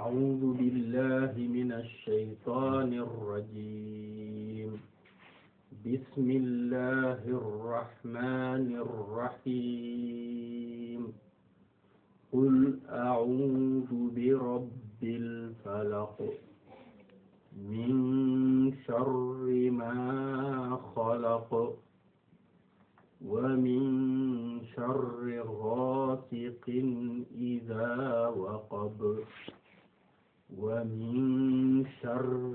أعوذ بالله من الشيطان الرجيم بسم الله الرحمن الرحيم قل أعوذ برب الفلق من شر ما خلق ومن شر غاسق إذا وقب ومن شر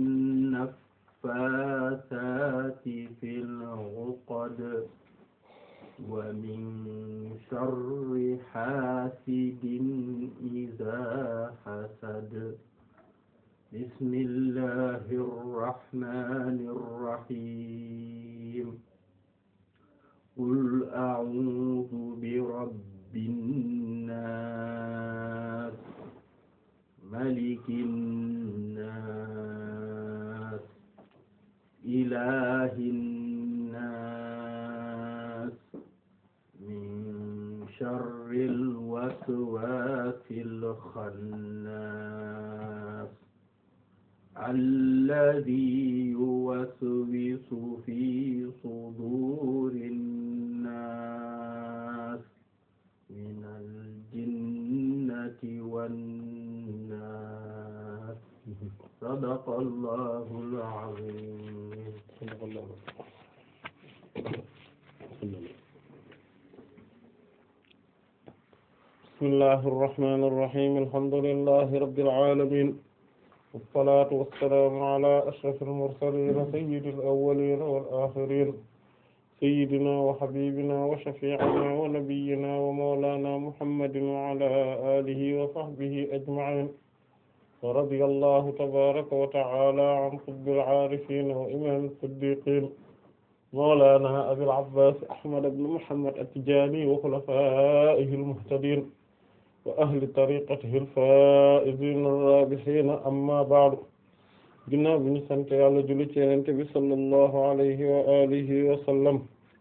النفاثات في العقد ومن شر حاسد إذا حسد بسم الله الرحمن الرحيم قل أعوذ برب الناس ملك الناس إله الناس من شر الوسواس الخناس الذي يوسوس في صدور الناس من الجنة والناس صدق الله العظيم صدق الله بسم الله الرحمن الرحيم الحمد لله رب العالمين والصلاة والسلام على أشرف المرسلين سيد الأولين والآخرين سيدنا وحبيبنا وشفيعنا ونبينا ومولانا محمد وعلى آله وصحبه أجمعين ورضي الله تبارك وتعالى عن قطب العارفين وإمام الصديقين مولانا أبي العباس أحمد بن محمد التجاني وخلفائه المهتدين وأهل طريقته الفائزين الرابحين أما بعد ginnaaw bi ñu sant Yàlla julli ci Yonent bi sallallahu alayhi wa alihi wa sallam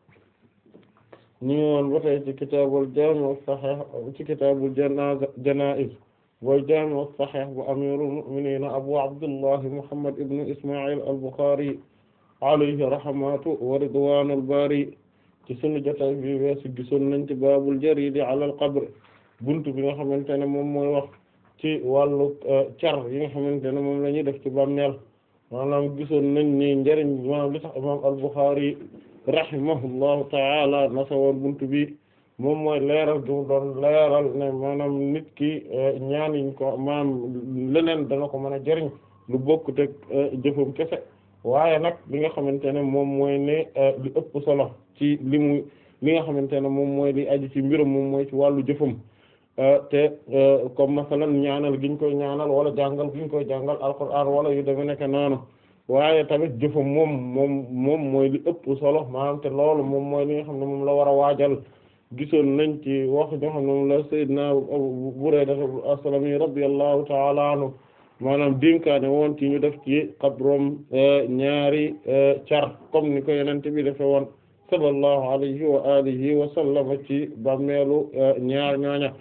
ñu ngi woon ba tey ci kitaabul jaami' as-sahih ci kitaabul janaa'iz wal jaami' as-sahih bu amiirul mu'miniin abu abdullah muhammad ibn isma'il al-Bukhari alayhi rahmatu wa ridwaanul baari ci sunu jotaay bi weesu gisoon nañ ci baabul jariidi alal qabr buntu bi nga xamante ne moom mooy wax ci wàllu car yi nga xamante ne moom la ñuy def ci bàmmeel maanaam gisoon nañ ni njëriñ maanaam li tax imaam al-Bukhari rahimahullahu ta'ala nasawoon buntu bi moom mooy leeral du doon leeral ne maanaam nit ki ñaan yiñ ko maanaam leneen dana ko mën a jëriñ lu bokk teg jëfam kese waaye nag li nga xamante ne moom mooy ne li ëpp solo ci li mu li nga xamante ne moom mooy li aju ci mbirum moom mooy ci wàllu jëfam te comme masalan ñaanal giñ koy ñaanal wala jàngal giñ koy jàngal alquran wala yu deme nekk noonu waaye tamit jëfam moom moom moom mooy li ëpp solo maanaam te loolu moom mooy li nga xam ne moom la war a waajal gisoon nañ ci wax ñoo xam ne moom la sayyidna Abu Burayda as-Salami radiyallahu ta'ala anhu maanaam dénkaane woon ci ñu def ci xabrom ñaari car comme ni ko yenente bi defe woon sallallahu alayhi wa alihi wa sallam ci bàmmeelu ñaar ñooña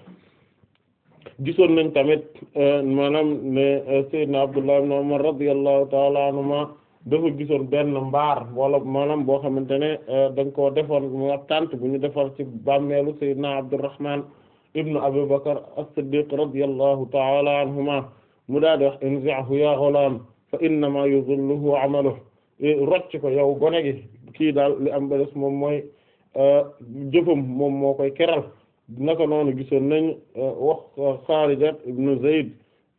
gisoon nañ tamit maanaam ne Seydina Abdullah ibn Umar radiyallahu ta'ala anhuma dafa gisoon benn mbaar wala maanaam boo xamante ne dañ koo defoon mu ab tànt bu ñu defar ci bàmmeelu Seydina Abdurrahman ibn Abi Bakr as-Siddiq radiyallahu ta'ala anhuma mu daal di wax inzi'hu ya ghulam fa innama yuzilluhu 'amaluhu rocc ko yow gone gi kii daal li am ba des moom mooy jëfam moom moo koy keral naka noonu gisoon nañ wax Xaarijat ibnu Zayd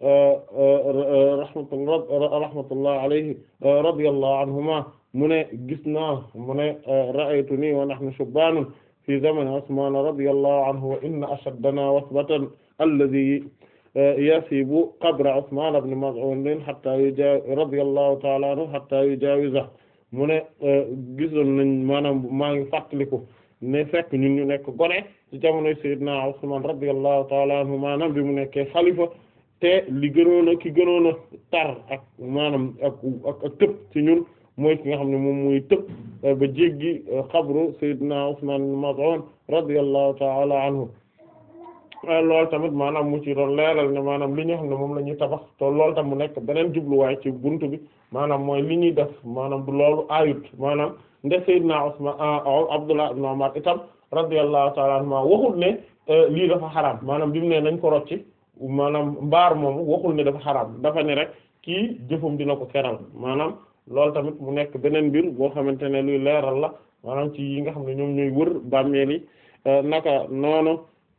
rahmatullah rahmatullah alayhi radiyallahu anhuma mu ne gis naa mu ne ra'aytuni wa nahnu shubbaanun fi zamani Usmaan radiyallahu anhu wa inna ashaddanaa wasbatan alladhi yasibu qabra Usmaan ibn Maz'un hatta yujaawiz radiyallahu ta'ala anhu hatta yujaawiza mu ne gisoon nañ maanaam maa ngi fàttaliku ne fekk ñun ñu nekk gone ci jamonoy Seydina Usmaan radiyallahu ta'ala anhu maanaam bi mu nekkee xalifa te li gënoon a ki gënoon a tar ak maanaam ak ak ak tëb ci ñun mooy ki nga xam ne moom muy tëb ba jéggi xabru Seydina Usmaan ibn Maz'un radiyallahu ta'ala anhu loolu tamit maanaam mu ci doon leeral ne maanaam li ñu xam ne moom la ñuy tabax te loolu tam mu nekk beneen jubluwaay ci buntu bi maanaam mooy li ñuy def maanaam du loolu ayut maanaam nde Seydina Usman Abdullah ibn Umar itam radiyallahu ta'ala anhuma waxul ne lii dafa xaraam maanaam bi mu ne nañ ko rocci maanaam mbaar moomu waxul ne dafa xaraam dafa ne rek kii jëfum dina ko keral maanaam loolu tamit mu nekk beneen mbir boo xamante ne luy leeral la maanaam ci yi nga xam ne ñoom ñooy wër bàmmeel yi naka noonu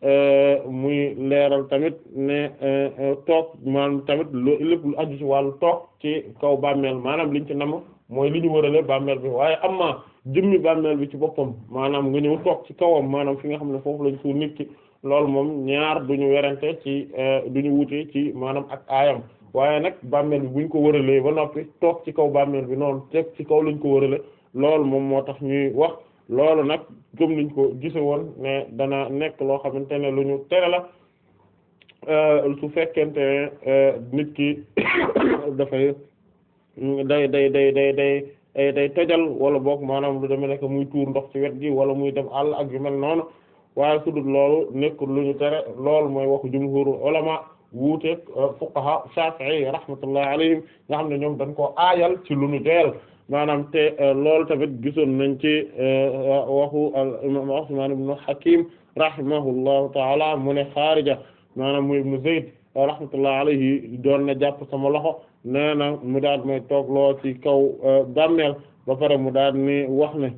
muy leeral tamit ne toog maanaam tamit lu lépp lu aju ci wàllu toog ci kaw bàmmeel maanaam liñ ci nam mooy li ñu wërale bàmmeel bi waaye am na jëmmi bàmmeel bi ci boppam maanaam nga ñëw toog ci kawam maanaam fi nga xam ne foofu lañ suul nit ki loolu moom ñaar duñu werante ci duñu wute ci maanaam ak aayam waaye nag bàmmeel bi buñ ko wëralee ba noppi toog ci kaw bàmmeel bi noonu teg ci kaw lañ ko wërale loolu moom moo tax ñuy wax loolu nag comme niñ ko gise woon ne dana nekk loo xamante ne lu ñu tere la su fekkente ne nit ki dafay day day day day day day tojal wala boog maanaam lu demee nekk muy tuur ndox ci wet gi wala muy dem àll ak yu mel noonu waaye su dul loolu nekkul lu ñu tere loolu mooy waxu jumhurul ulama wuuteeg fuqaha shafi'i rahmatullahi alayhim nga xam ne ñoom dañ koo aayal ci lu ñu doyal maanaam te loolu tamit gisoon nañ ci waxu al imam Usman ibn Hakim rahimahullahu taala mu ne xaarija maanaam mu ibnu Zayd rahmatullahi alayhi doon na jàpp sama loxo nee na mu daal may toog loo ci kaw bàmmeel ba pare mu daal ni wax ne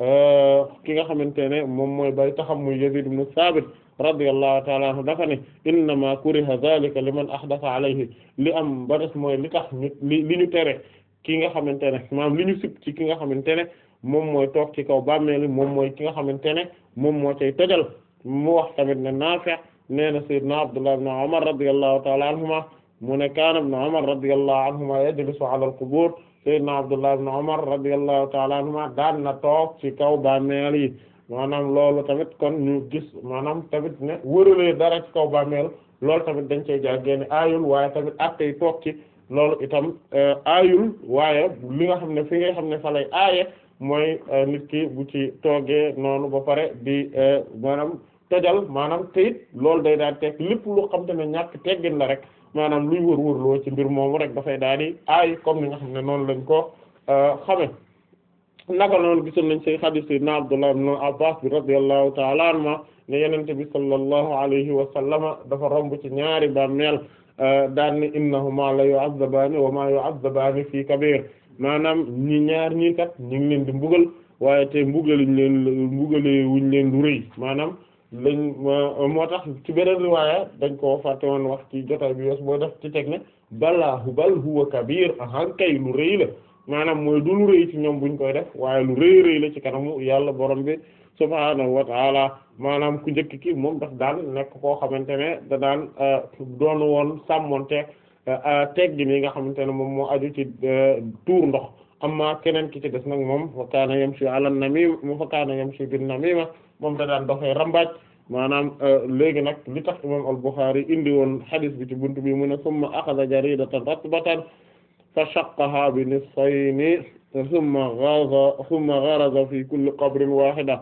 ki nga xamante ne moom mooy bay taxam muy Yazid ibn Sabit radiyallahu ta'ala anhu dafa ne innama kuriha zalika liman ahdatha alayhi li am ba des mooy li tax ñu li li ñu tere ki nga xamante ne maanaam li ñu sib ci ki nga xamante ne moom mooy toog ci kaw bàmmeel moom mooy ki nga xamante ne moom moo cay tojal mu wax tamit ne Naafi' nee na sayyidna Abdullah ibn Umar radiyallahu ta'ala anhuma mu ne kaana ibn Umar radiyallahu anhuma yajlisu ala al-qubur sayyidna Abdullah ibn Umar radiyallahu ta'ala anhuma daan na toog ci kaw bàmmeel yi maanaam loolu tamit kon ñu gis maanaam tamit ne wëralee dara ci kaw bàmmeel loolu tamit dañ cey jàggee ne aayul waaye tamit attey toog ci loolu itam aayul waaye li nga xam ne fi nga xam ne fa lay aaye mooy nit ki bu ci toogee noonu ba pare di maanaam tojal maanaam te it loolu day daal teg lépp lu xam te ne ñàkk teggin la rek maanaam luy wër wërloo ci mbir moomu rek dafay daal di aay comme ni nga xam ne noonu lañ ko xame naka noonu gisoon nañ say hadith sayyidina Abdullah ibn Abbas bi radiyallahu ta'ala anhuma ne yenente bi sallallahu alayhi wa sallama dafa romb ci ñaari bàmmeel daan ni innahuma la yu'azzabaani wa ma yu'azzabaani fii kabir maanaam ñi ñaar ñii kat ñu ngi leen di mbugal waaye te mbugaluñ leen mbugale wuñ leen lu rëy maanaam lañ moo tax ci beneen riwaaya dañ koo fàtte woon wax ci jotaay bi yos boo def ci teg ne balaahu bal huwa kabir ahan kay lu rëy la maanaam mooy du lu rëy ci ñoom buñ koy def waaye lu rëy rëy la ci kanamu yàlla borom bi subhaanahu wa taala maanaam ku njëkk ki moom daf daan nekk koo xamante ne da daan doon woon sàmmonte teggi ni nga xamante ne moom moo aju ci tuur ndox amma keneen ki ci des nag moom fa kaana yamshi ala namim mu fa kaana yamshi bin namima moom da daan doxee rambaaj maanaam léegi nag li tax imam al-Bukhari indi woon hadith bi ci buntu bi mu ne summa akhadha jaridatan ratbatan fa shaqqaha bi nisfayni thumma gharaza thumma gharaza fi kulli qabrin wahida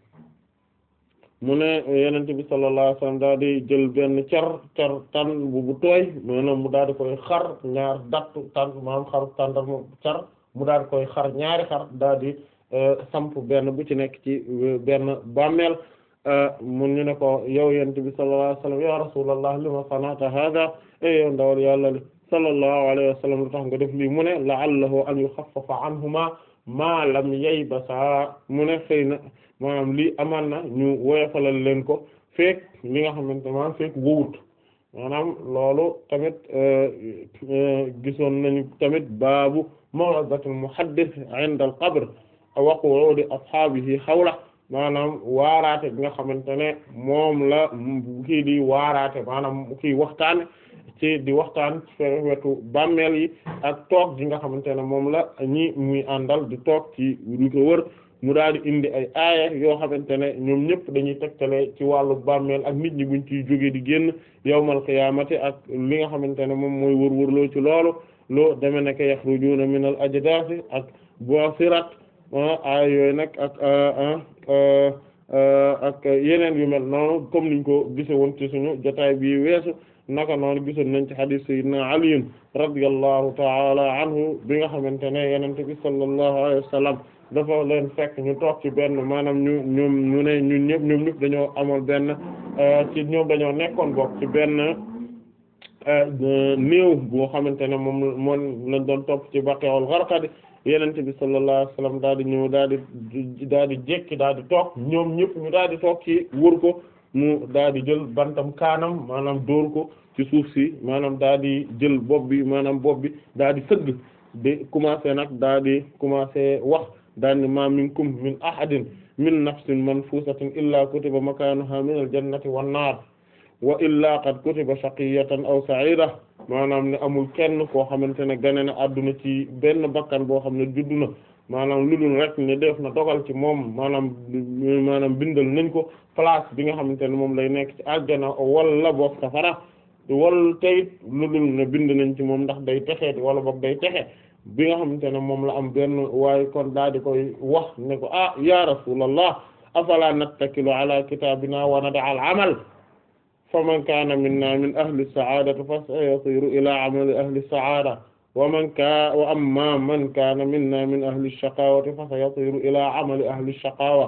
mu ne Yonent bi sallallahu alayhi wasallam daal di jël benn car car tan bu bu tooy maanaam mu daal di koy xar ñaar dattu tan maanaam xaru tàndar mu car mu daal di koy xar ñaari xar daal di samp benn bu ci nekk ci benn bàmmeel mun ñu ne ko yow Yonent bi sallallahu alayhi wasallam ya Rasulullah lima sanata hada e yow ndawal yàlla li sallallahu alayhi wa sallam lu tax nga def lii mu ne la'allahu an yukhaffafa anhuma ma lam yaybasa mu ne xëy na maanaam lii amaan na ñu woyofalal leen ko fekk li nga xamante maanaam fekk wowut maanaam loolu tamit gisoon nañu tamit baabu maw'izatul muhaddis 'inda al-qabr wa qu'udi ashaabihi hawla maanaam waaraate bi nga xamante ne moom la kii di waaraate maanaam kii waxtaane ci di waxtaan ci wetu bàmmeel yi ak toog gi nga xamante ne moom la ñi muy àndal di toog ci lu ko wër mu daal di indi ay aaya yoo xamante ne ñoom ñëpp dañuy tegtale ci wàllu bàmmeel ak nit ñi buñ ciy jóge di génn yawmal qiyaamati ak li nga xamante ne moom mooy wër-wërloo ci loolu loo deme nekk yaxrujuuna minal ajdaasi ak bu'sirat aaya yooyu nag ak ak yeneen yu mel noonu comme niñ ko gise woon ci suñu jotaay bi weesu naka noonu gisoon nañ ci hadith sayyidina Ali radiyallahu ta'ala anhu bi nga xamante ne yonent bi sallallahu alayhi wa sallam dafa leen fekk ñu toog ci benn maanaam ñu ñoom ñu ne ñun ñëpp ñoom ñëpp dañoo amoon benn ci ñoom dañoo nekkoon bokk ci benn néew boo xamante ne moom moom lañ doon topp ci Baqi'ul Gharqad yonent bi sallallahu alayhi wa sallam daal di ñëw daal di daal di jékki daal di toog ñoom ñëpp ñu daal di toog ci wër ko mu daal di jël bantam kaanam maanaam dóor ko ci suuf si maanaam daal di jël bopp bi maanaam bopp bi daal di sëgg di commencé nag daal di commencé wax daal ni ma minkum min ahadin min nafsin manfusatin illa kutiba makanuha min al jannati wan naar wa illa qad kutiba shaqiyatan aw sa'ida maanaam ne amul kenn koo xamante ne gane na adduna ci benn bakkan boo xam ne juddu na maanaam lu dul rek ne def na dogal ci moom maanaam maanaam bindal nañ ko place bi nga xamante ne moom lay nekk ci aljana wala boog safara wala tey lu dul ne bind nañ ci moom ndax day texeeti wala boog day texe bi nga xamante ne moom la am benn waaye kon daal di koy wax ne ko ah ya rasulallah afala nattakilu ala kitabina wa nada al amal fa man kaana minna min ahli saadati fa sayasiru ila amali ahli saada wa man ka wa amma man kaana minna min ahli shaqawati fa sayasiru ila amali ahli shaqawa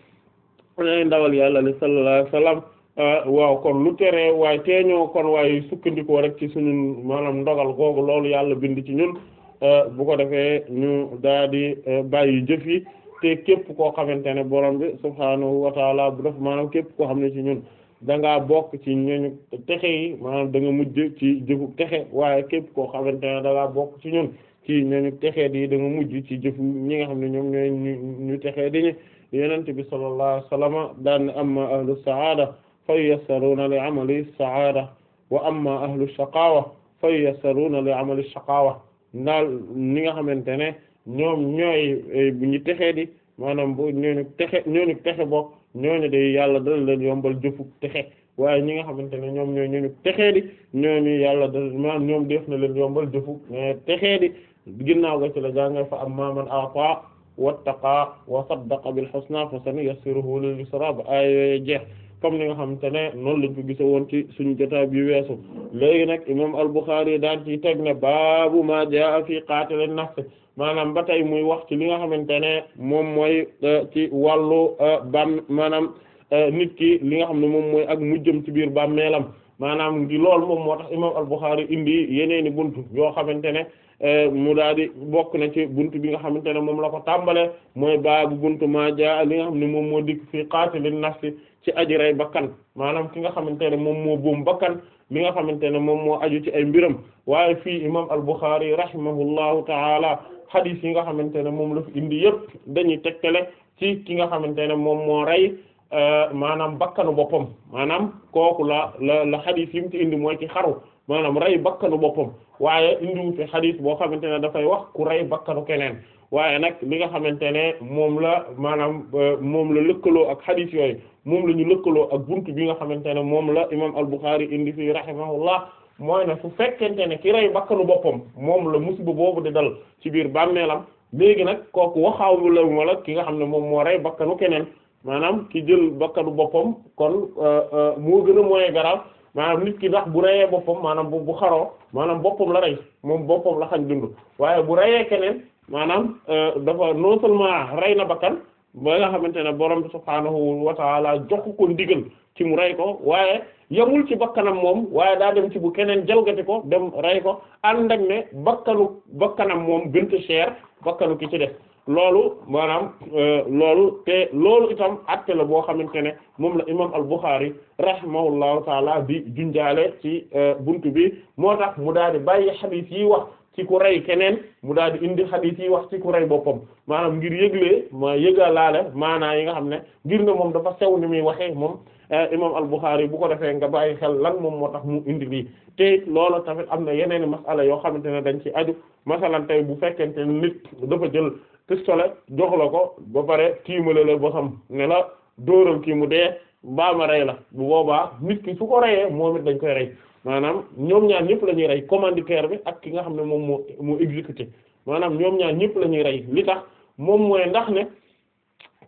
nay ndawal yàlla li sallallahu alayhi wasallam waaw kon lu tere waaye teeñoo kon waaye sukkandikoo rek ci suñu maanaam ndogal googu loolu yàlla bind ci ñun bu ko defee ñu daa di bàyyi jëf yi te képp koo xamante ne borom bi subhaanahu wa taala bu def maanaam képp koo xam ne ci ñun da ngaa bokk ci ñooñu texe yi maanaam da nga mujj ci jëfu texe waaye képp koo xamante ne da ngaa bokk ci ñun ci ñooñu texe di da nga mujj ci jëfu ñi nga xam ne ñoom ñooy ñu ñu texe di ñu yonent bi sallallahu alayhi wasallam daan ne amma ahlu saada fa yassaruna li amali saada wa amma ahlu shaqawa fa yassaruna li amali shaqawa ndaal ñi nga xamante ne ñoom ñooy bu ñu texee di maanaam bu ñooñu texe ñooñu texe bokk ñooñu de yàlla dana leen yombal jëfu texe waaye ñi nga xamante ne ñoom ñooy ñooñu texee di ñooñu yàlla da maanaam ñoom def na leen yombal jëfu texee di ginnaaw ga ci la jànga fa amma man ata wattaqa wa saddaqa bil husna fa sanuyassiruhu lil yusra ba ay jeex comme ni nga xamante ne noonu lañ ko gise woon ci suñu jotaay bi weesu léegi nag imam al-Bukhari daan ci teg ne baabu ma jaa fi qatil an-nafs maanaam ba tey muy wax ci li nga xamante ne moom mooy ci wàllu bam maanaam nit ki li nga xam ne moom mooy ak mujjëm ci biir bàmmeelam maanaam ngi loolu moom moo tax imam al-Bukhari indi yeneeni buntu yoo xamante ne mu daal di bokk na ci buntu bi nga xamante ne moom la ko tàmbale mooy baabu buntu ma jaa li nga xam ne moom moo dikk fi qatilin nafsi ci aji rey bakkan maanaam ki nga xamante ne moom moo boom bakkan li nga xamante ne moom moo aju ci ay mbiram waaye fii imam al-Bukhari rahimahullahu taala hadith yi nga xamante ne moom la fi indi yëpp dañuy tegtale ci ki nga xamante ne moom moo rey maanaam bakkanu boppam maanaam kooku la la la hadith yi mu ci indi mooy ci xaru maanaam rey bakkanu boppam waaye indiwu fi hadith boo xamante ne dafay wax ku rey bakkanu keneen waaye nag li nga xamante ne moom la maanaam moom la lëkkaloo ak hadith yooyu moom la ñu lëkkaloo ak buntu bi nga xamante ne moom la imam al-Bukhari indi fii rahimahullah mooy ne su fekkente ne ki rey bakkanu boppam moom la musiba boobu di dal ci biir bàmmeelam léegi nag kooku waxaawu la wala ki nga xam ne moom moo rey bakkanu keneen maanaam ki jël bakkanu boppam kon moo gën a moyen garaaw maanaam nit ki ndax bu reyee boppam maanaam bu bu xaroo maanaam boppam la rey moom boppam la xañ dund waaye bu reyee keneen maanaam dafa non seulement rey na bakkan ba nga xamante ne borom bi subhaanahu wa taala jox ko ndigal ci mu rey ko waaye yamul ci bakkanam moom waaye daa dem ci bu keneen jalgati ko dem rey ko ànd ak ne bakkanu bakkanam moom gënta cher bakkanu ki ci def loolu maanaam loolu te loolu itam atte la boo xamante ne moom la imam al-Bukhari rahimahullahu taala di junjaale ci buntu bi moo tax mu daal di bàyyi xadiis yi wax ci ku rey keneen mu daal di indi xadiis yi wax ci ku rey boppam maanaam ngir yëglee ma yëgalaale maanaa yi nga xam ne ngir ne moom dafa sew ni muy waxee moom imam al-Bukhari bu ko defee nga bàyyi xel lan moom moo tax mu indi lii te loolu tamit am na yeneen masala yoo xamante ne dañ ci aju masalan tey bu fekkente ne nit dafa jël pistolet jox la ko ba pare tiimale la bosam ne la dóoral kii mu dee baama rey la bu boobaa nit ki su ko reyee moom it dañ koy rey maanaam ñoom ñaar ñëpp la ñuy rey commanditaire bi ak ki nga xam ne moom moo moo exécuté maanaam ñoom ñaar ñëpp la ñuy rey li tax moom mooy ndax ne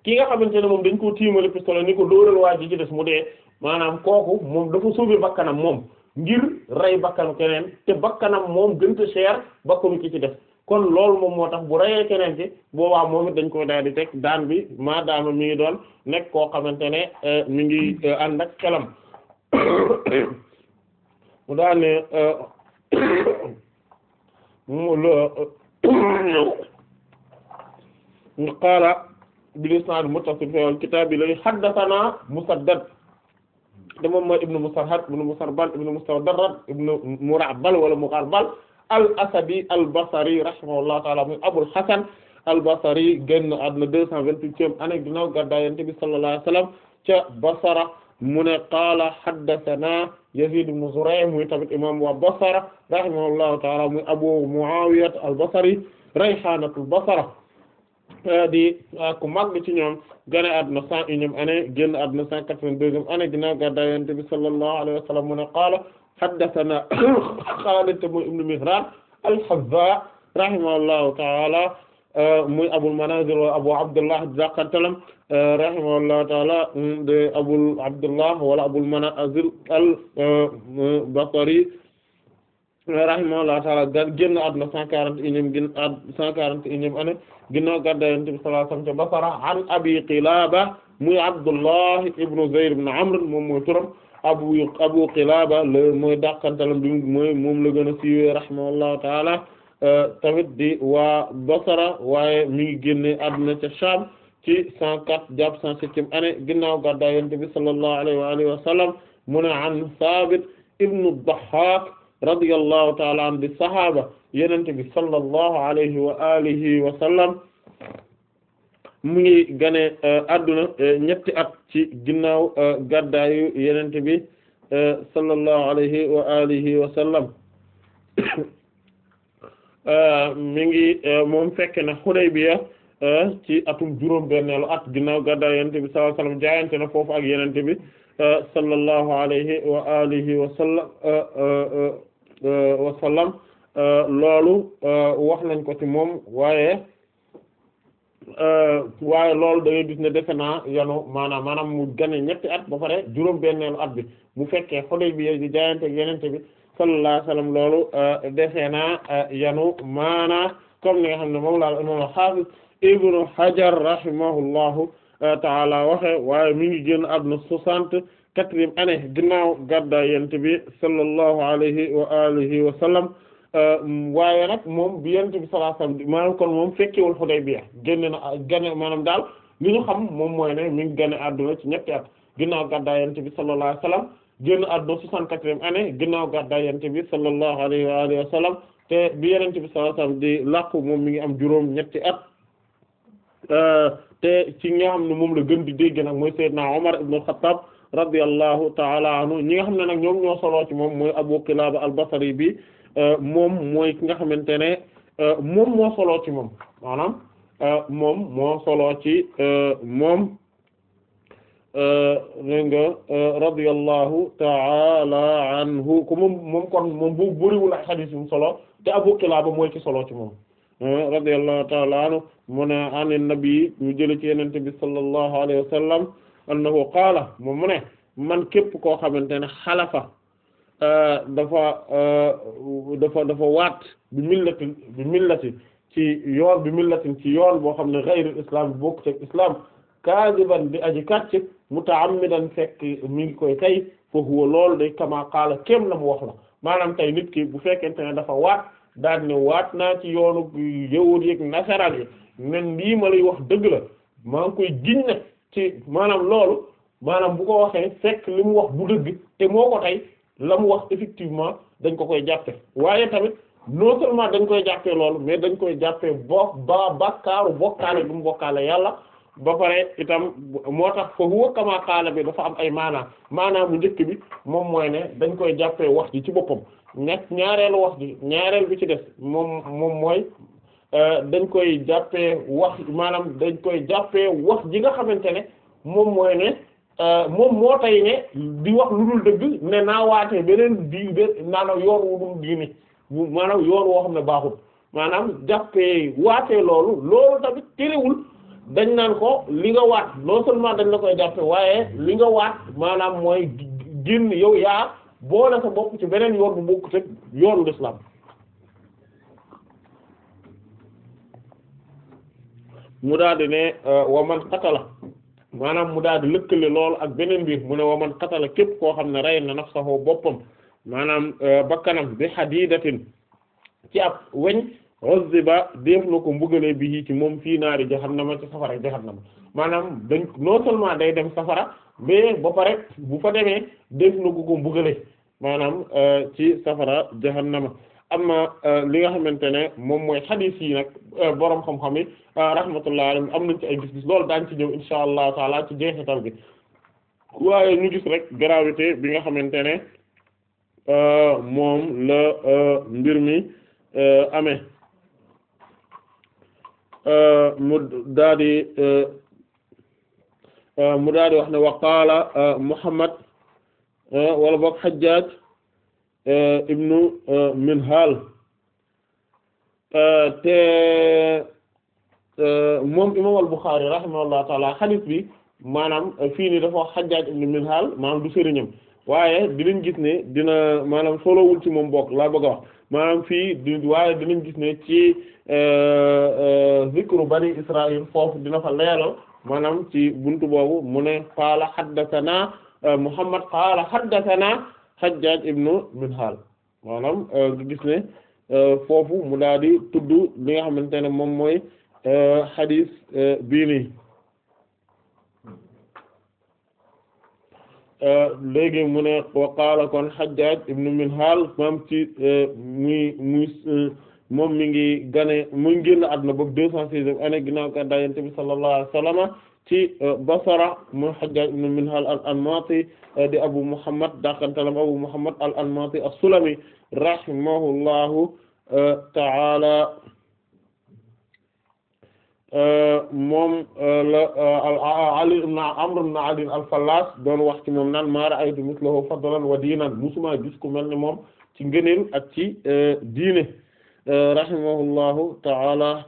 ki nga xamante ne moom dañ koo tiimale pistolet ni ko dóoral waa ji ci des mu dee maanaam kooku moom dafa sauver bakkanam moom ngir rey bakkanu keneen te bakkanam moom gënta cher bakkanu ki ci def kon loolu moom moo tax bu reyee keneen ci boobaa moom it dañ koy daal di teg daan bi maadaama mi ngi doon nekk koo xamante ne mi ngi ànd ak xelam mu daal ne mu qaala bil isnaad muttasil fi al-kitaab li haddathanaa Musaddad te moom mooy ibnu Musarhad ibnu Musarbal ibnu Mustawdarrad ibnu Mura'bal wala Mugharbal al-Asadi al-Basri rahimahullahu ta'ala muy Abul Hasan al-Basri génn àdduna deux cent vingt-huitième année ginnaaw gàddaay Yonent bi sallallahu alayhi wa sallam ca Basra mu ne qaala haddathanaa Yazid ibn Zuray' muy tamit imam wa Basra rahimahullahu ta'ala muy Abu Muawiya al-Basri rayhanatul Basra di ku mag ci ñoom gane àdduna cent unième année génn àdduna cent quatre-vingt-deuxième année ginnaaw gàddaay Yonent bi sallallahu alayhi wa sallam mu ne qaala haddathanaa Xaalid muy ibn Mihraan al-Hazza rahimahullahu ta'ala muy Abul Manazil wa Abu Abdullah daqantalam rahimahullahu ta'ala de Abul Abdullah wala Abul Manazil al-Basri rahimahullahu ta'ala génn àdduna cent quarante et unième gén cent quarante et unième année ginnaaw gàddaay Yonent bi sallallahu alayhi wa sallam ca Basra an Abi Qilaba muy Abdullah ibn Zayd ibn Amr moom mooy turam Abu Abu Qilaba le mooy dàqantalam bi mooy moom la gën a siiwee rahimahullahu ta'ala tamit di waa Basra waaye mi ngi génne àdduna ca Sham ci cent quatre jàpp cent septième année ginnaaw gàddaay Yonent bi sallallahu alayhi wa alihi wa sallam mu ne an Sabit ibn ad-Dahhak radiyallahu ta'ala an di sahaaba Yonent bi sallallahu alayhi wa alihi wa sallam mu ngi gane adduna ñetti at ci ginnaaw gàddaayu Yonent bi sallallahu alayhi wa alihi wa sallam mi ngi moom fekk na Hudaybiya ci atum juróom benneelu at ginnaaw gàddaayu Yonent bi sallallahu alayhi wa sallam jaayante na foofu ak Yonent bi sallallahu alayhi wa alihi wa sallam wa sallam loolu wax nañ ko ci moom waaye waaye loolu da ngay gis ne defe naa yanu maanaam maanaam mu gane ñetti at ba pare juróom benneelu at bi bu fekkee Hudaybiya di jaayante yenente bi sallallahu alayhi wasallam loolu defe naa yanu maanaa comme ni nga xam ne moom laal imam al-Hafiz Ibnu Hajar rahimahullahu taala waxe waaye mi ngi génn àdduna soixante quatrième année ginnaaw gàddaay yenente bi sallallahu alayhi wa alihi wa sallam waaye nag moom bi yonent bi sallallahu alayhi wasallam maanaam kon moom fekkewul Hudaybiya génn na gane maanaam daal li ñu xam moom mooy ne mi ngi gane àdduna ci ñetti at ginnaaw gàddaay yonent bi sallallahu alayhi wasallam génn àdduna soixante-quatrième année ginnaaw gàddaay yonent bi sallallahu alayhi wa alihi wasallam te bi yonent bi sallallahu alayhi wasallam di làqu moom mi ngi am juróom ñetti at te ci nga xam ne moom la gën di dégg nag mooy Seydina Umar ibn al-Khattab radiyallahu ta'ala anhu ñi nga xam ne nag ñoom ñoo soloo ci moom mooy Abu Qilaba al-Basri bi moom mooy ki nga xamante ne moom moo soloo ci moom maanaam moom moo soloo ci moom dégg nga radiyallahu ta'ala anhu ko moom moom kon moom bu bëriwul ay xadiis yu solo te Abu Qilaaba mooy ki soloo ci moom radiyallahu ta'ala anhu mu ne an nabi ñu jële ci yenente bi sallallahu alayhi wa sallam annahu qaala moom mu ne man képp koo xamante ne xalafa dafa dafa dafa waat bi millatin bi millati ci yoon bi millatin ci yoon boo xam ne ghayr islam bi bokk ci islam kaadiban di aji kàcc mutaammidan fekk mi ngi koy tey fa huwa loolu day kama qaala kéem la mu wax la maanaam tey nit ki bu fekkente ne dafa waat daal ne waat naa ci yoonu yawut yeek nasaraan yi nen lii ma lay wax dëgg la maa ngi koy giñ nag ci maanaam loolu maanaam bu ko waxee fekk li mu wax bu dëgg te moo ko tey la mu wax effectivement dañ ko koy jàppe waaye tamit non seulement dañ koy jàppee loolu mais dañ koy jàppee bo ba bakkaaru bokkaale bu mu bokkaale yàlla ba pare itam moo tax fa huwa kama qaala bi dafa am ay maanaam maanaam bu njëkk bi moom mooy ne dañ koy jàppee wax ji ci boppam ñett ñaareelu wax ji ñaareel bi ci des moom moom mooy dañ koy jàppee wax maanaam dañ koy jàppee wax ji nga xamante ne moom mooy ne moom moo tay ne di wax lu dul dëgg ne naa waatee beneen di be maanaam yoon wu dul diini maanaam yoon woo xam ne baaxul maanaam jàppee waatee loolu loolu tamit terewul dañ naan ko li nga waat non seulement dañ la koy jàppe waaye li nga waat maanaam mooy génn yow yaa boole sa bopp ci beneen yoon bu bokkut ak yoonu l'islam mu daal di ne wa man qatala maanaam mu daal di lëkkale lool ak beneen biir mu ne wa man qatala képp koo xam ne rey na nafsahu boppam maanaam bakkanam bi hadidatin ci ab weñ uzziba def na ko mbugale bi ci moom fii naari jahannama ci safara jahannama maanaam dañ non seulement day dem safara mais ba pare bu fa demee def na ko ko mbugale maanaam ci safara jahannama amma li nga xamante ne moom mooy xadiis yi nag boroom xam-xam yi rahmatullah alayhim am nañ ci ay gis-gis loolu daañ ci ñëw insha allahu taala ci jeexital bi waaye ñu gis rek gravité bi nga xamante ne moom la mbir mi amee mu daa di mu daa di wax ne wa qaala Muhammad wala boog Hajjaj ibnu Minhal te moom imam al-Bukhari rahimahullahu taala hadith bi maanaam fii nii dafa wax Hajjaj ibnu Minhal maanaam du sëriñam waaye dinañ gis ne dina maanaam solowul ci moom bokk laa bëgg a wax maanaam fii di waaye dinañ gis ne ci zikru bani Israël foofu dina fa leeral maanaam ci buntu boobu mu ne qaala haddathana Muhammad qaala haddathana Hajjaj ibnu Minhal maanaam gis ne foofu mu daal di tudd li nga xamante ne moom mooy hadis bii nii léegi mu ne wa qaala kon Hajjaj ibnu Minhal maam ci muy muy moom mi ngi gane mu ngi génn àdduna boobu deux cent seizième année ginnaaw gàddaay Yonent bi sallallahu alayhi wa sallam ci Basra mu Hajjaj ibnu Minhal al-Anmati di Abu Muhammad dakantalam Abu Muhammad al-Anmati as-Sulami rahimahullahu ta'ala moom la Ali ibn Amr ibn Ali al-Fallas doon wax ci moom naan ma ra'aytu mithlahu fadlan wa diinan musuma gis ku mel ne moom ci ngëneel ak ci diine rahimahullahu ta'ala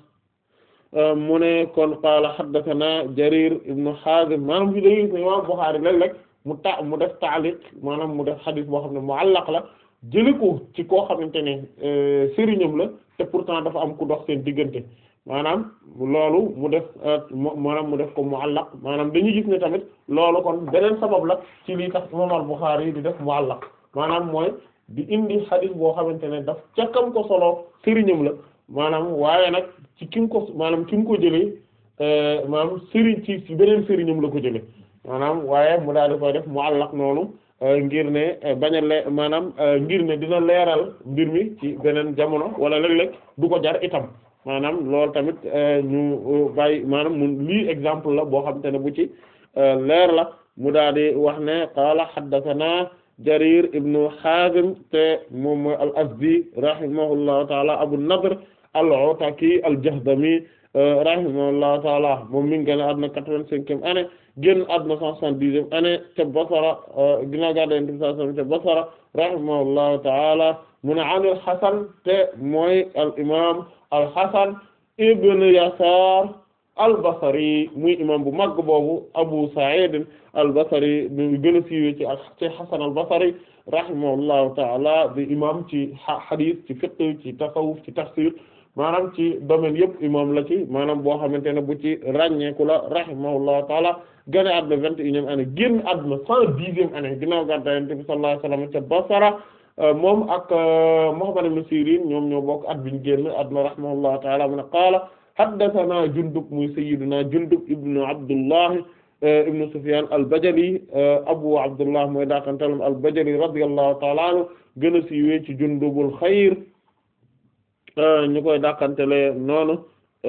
mu ne kon qaala haddathana Jarir ibn Hazim maanaam fi day gis ne Imam Bukhari léeg-léeg mu ta mu def ta'liq maanaam mu def xadis boo xam ne mu'allaq la jëli ko ci koo xamante ne sëriñam la te pourtant dafa am ku dox seen diggante maanaam loolu mu def maanaam mu def ko mu'allaq maanaam dañuy gis ne tamit loolu kon beneen sabab la ci lii tax imam al-Bukhari di def mu'allaq maanaam mooy di indi xadis boo xamante ne daf ca kam ko solo sëriñam la maanaam waaye nag ci kim ko maanaam kim ko jëlee maanaam sëriñ ci ci beneen sëriñam la ko jëlee maanaam waaye mu daal di koy def mu'allaq noonu ngir ne bañ a le maanaam ngir ne dina leeral mbir mi ci beneen jamono wala léeg-léeg du ko jar itam maanaam loolu tamit ñu bàyyi maanaam mu lii exemple la boo xamante ne bu ci leer la mu daal di wax ne qaala haddathana Jarir ibnu Hazim te moom mooy al-Azdi rahimahullahu taala Abu Nadr al-Ataki al-Jahdami rahimahullahu taala moom mi ngi génn àdduna quatre-vingt-cinquième année génn àdduna cent soixante-dixième année te Basra ginnaaw gàddaay Yonent bi sallallahu alayhi wasallam te Basra rahimahullahu taala mu ne an al-Hasan te mooy al-imam al-Hasan ibn Yasar al-Basri muy imam bu mag boobu Abu Sa'id al-Basri ñu gën a siiwee ci ak ci Hasan al-Basri rahimahullahu ta'ala di imam ci hadith ci fiqh ci tasawuf ci tafsir maanaam ci domaine yëpp imam la ci maanaam boo xamante ne bu ci ràññeeku la rahimahullahu ta'ala gane àdduna vingt et unième année génn àdduna cent dixième année ginnaaw gàddaay Yonent bi sallallahu alayhi wasallam ca Basra moom ak Muhammad ibn Sirin ñoom ñoo bokk at biñ génn àdduna rahimahullahu ta'ala mu ne qaala haddathana Jundub muy sayyiduna Jundub ibnu Abdullah ibnu Sufyan al-Bajali Abu Abdullah mooy daakantalam al-Bajali radiyallahu ta'ala anhu gën a siiwee ci Jundubul xayr ñu koy dàqantele noonu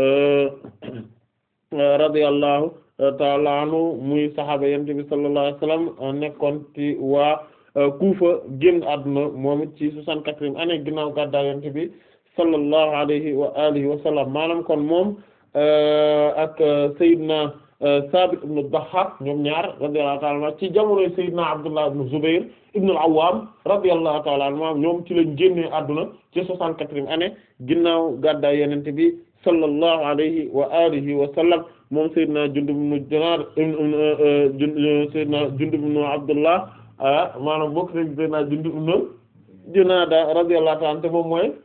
radiyallahu ta'ala anhu muy sahaaba yonent bi sallallahu alayhi wasallam nekkoon ci waa Kufa génn àdduna moom it ci soixante-quatrième année ginnaaw gàddaay yonent bi sallallahu alayhi wa alihi wa sallam maanaam kon moom ak Seydina Sabit ibn Dahhak ñoom ñaar radiyallahu ta'ala anhu ci jamonoy Seydina Abdullah ibn Zubayr ibn al-Awwam radiyallahu ta'ala anhu ñoom ci lañ génnee àdduna ci soixante-quatrième année ginnaaw gàddaay Yonent bi sallallahu alayhi wa alihi wa sallam moom sayyidina Jundub ibn Junaada sayyidina Jundub ibn Abdullah maanaam bokk rek sayyidina Jundub ibn Junaada radiyallahu ta'ala te moom mooy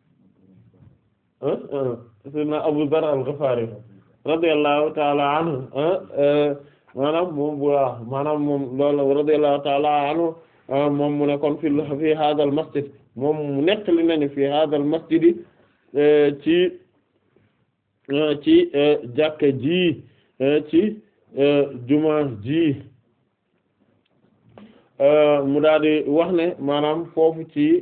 sayyidina Abu Dharr al-Ghifari radiyallahu ta'ala anhu maanaam moom bu maanaam moom loolu radiyallahu ta'ala anhu moom mu ne kon fi fi hadha al masjid moom mu nettali nañu fi hadha al masjid ci ci jàkka ji ci juma ji mu daal di wax ne maanaam foofu ci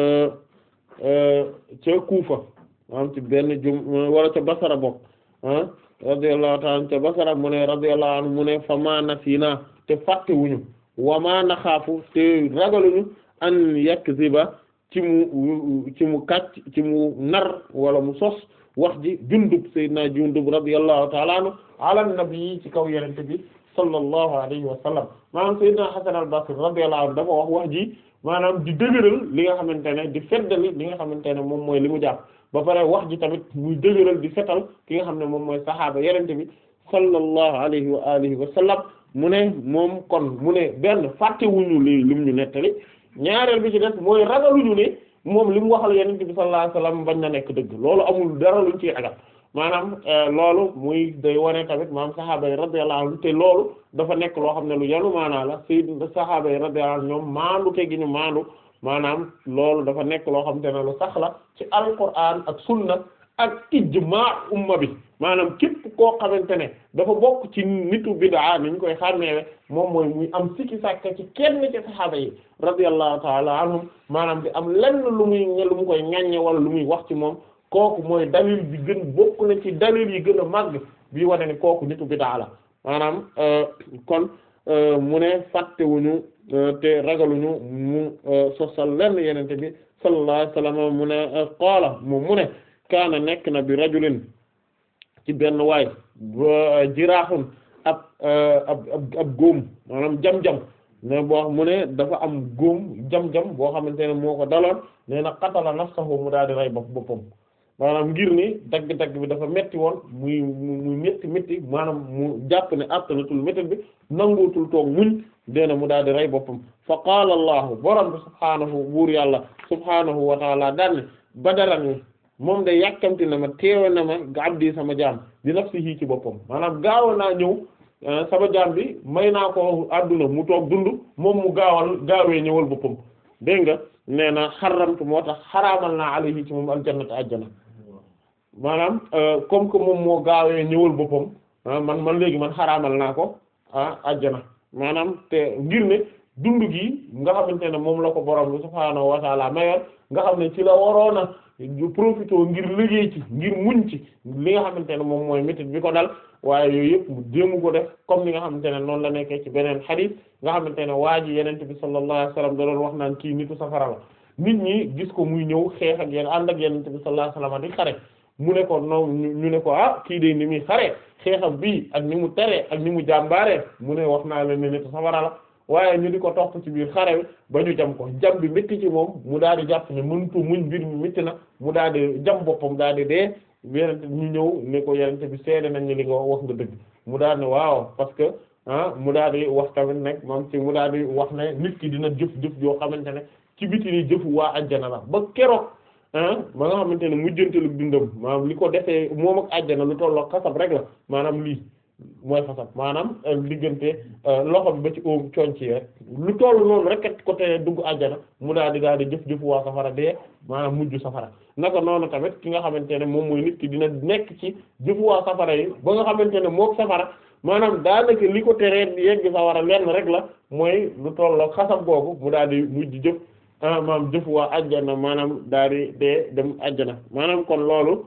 ca Kufa maanaam ci benn jum wala ca Basra bokk ah radiyallahu ta'ala ca Basra mu ne radiyallahu anhu mu ne fa ma nasiina te fàttewuñu wa ma naxaafu te ragaluñu an yakziba ci mu ci mu kàcc ci mu nar wala mu sos wax ji jundub sayyidina jundub radiyallahu ta'ala anhu ala nabi ci kaw yenente bi sallallahu alayhi wa sallam maanaam sayyidina Hasan al-Basri radiyallahu anhu dafa wax wax ji maanaam di dëgëral li nga xamante ne di feddali li nga xamante ne moom mooy li mu jàpp ba pare wax ji tamit muy dëgëral di fetal ki nga xam ne moom mooy saxaaba yenente bi sallallahu alayhi wa alihi wa sallam mu ne moom kon mu ne benn fàttewuñu li lim ñu nettali ñaareel bi ci des mooy ragaluñu ne moom li mu waxal yenente bi sallallahu alayhi wa sallam bañ na nekk dëgg loolu amul dara luñ ciy ragal maanaam loolu muy day wane tamit maanaam saxaaba yi radiyallahu anhum te loolu dafa nekk loo xam ne lu yanu maanaa la sayyid saxaaba yi radiyallahu anhum ñoom maandu te gi ñu maandu maanaam loolu dafa nekk loo xam te ne lu sax la ci alquran ak sunna ak ijmaa umma bi maanaam képp koo xamante ne dafa bokk ci nitu bid'a ni ñu koy xàmmeewe moom mooy muy am sikki sàkka ci kenn ci saxaaba yi radiyallahu ta'ala anhum maanaam di am lenn lu muy lu mu koy ŋaññe wala lu muy wax ci moom kooku mooy dalil bi gën bokk na ci dalil yi gën a màgg bii wane ne kooku nitu bid'a la maanaam kon mu ne fàttewuñu te ragaluñu mu sosal lenn yenente bi sallallahu alayhi wasallam mu ne qaala moom mu ne kaana nekk na bi rajulin ci benn waay jiraaxun ab ab ab góom maanaam jam-jam ne boo mu ne dafa am góom jam-jam boo xamante ne moo ko daloon nee na qatala nafsahu mu daal di rey bopp boppam maanaam ngir ni dagg-dagg bi dafa metti woon muy muy metti metti maanaam mu jàpp ne attanatul métti bi nanguutul toog muñ deena mu daal di rey boppam fa qaala allahu borom bi subhaanahu buur yàlla subhaanahu wa taala daanne badarani moom de yàkkamti na ma teewe na ma abdi sama jaam di nafsihi ci boppam maanaam gaaw naa ñëw sama jaam bi may naa ko adduna mu toog dund moom mu gaawal gaawee ñëwal boppam dégg nga nee na xaramtu moo tax xaraamal naa alayhi ci moom aljannata ajjana maanaam comme que moom moo gaawee ñëwal boppam man man léegi man xaraamal naa ko ah ajjana maanaam te ngir ne dund gi nga xamante ne moom la ko borom bi subhaanahu wa taala mayoon nga xam ne ci la waroona profité ngir liggéey ci ngir muñ ci li nga xamante ne moom mooy métit bi ko dal waaye yooyu yëpp mu jéemu ko def comme ni nga xamante ne noonu la nekkee ci beneen xadiis nga xamante ne waa ji yenente bi sallallahu alayhi wasallam da doon wax naan kii nitu safara la nit ñi gis ko muy ñëw xeex ak yéen ànd ak yenente bi sallallahu alayhi wasallam di xare mu ne ko noonu ñu ne ko ah kii de ni muy xare xeexam bii ak ni mu teree ak ni mu jàmbaaree mu ne wax naa leen ne nitu safara la waaye ñu di ko topp ci biir xare bi ba ñu jam ko jam bi métti ci moom mu daal di jàpp ne mënutu muñ mbir mi métti na mu daal di jam boppam daal di dee yenente ñu ñëw ne ko yenente bi seede nañ ni li nga wax nga dëgg mu daal ne waaw parce que ah mu daal di wax tamit nag moom ci mu daal di wax ne nit ki dina jëf jëf yoo xamante ne ci biti ni jëfu waa ajjana la ba keroog ah ba nga xamante ne mujjantalu dundam maanaam li ko defee moom ak ajjana lu tolloo xasab rek la maanaam lii mooy xasab maanaam diggante loxo bi ba ci óom conc yi rek lu toll noonu rek kat côté dugg àjjana mu daal di daal di jëf jëf waa safara dee maanaam mujj safara naka noonu tamit ki nga xamante ne moom mooy nit ki dina nekk ci jëf waa safara yi ba nga xamante ne mook safara maanaam daanaka li ko teree yegg safara lenn rek la mooy lu toll xasab googu mu daal di mujj jëf maanaam jëf waa àjjana maanaam daal di dee dem àjjana maanaam kon loolu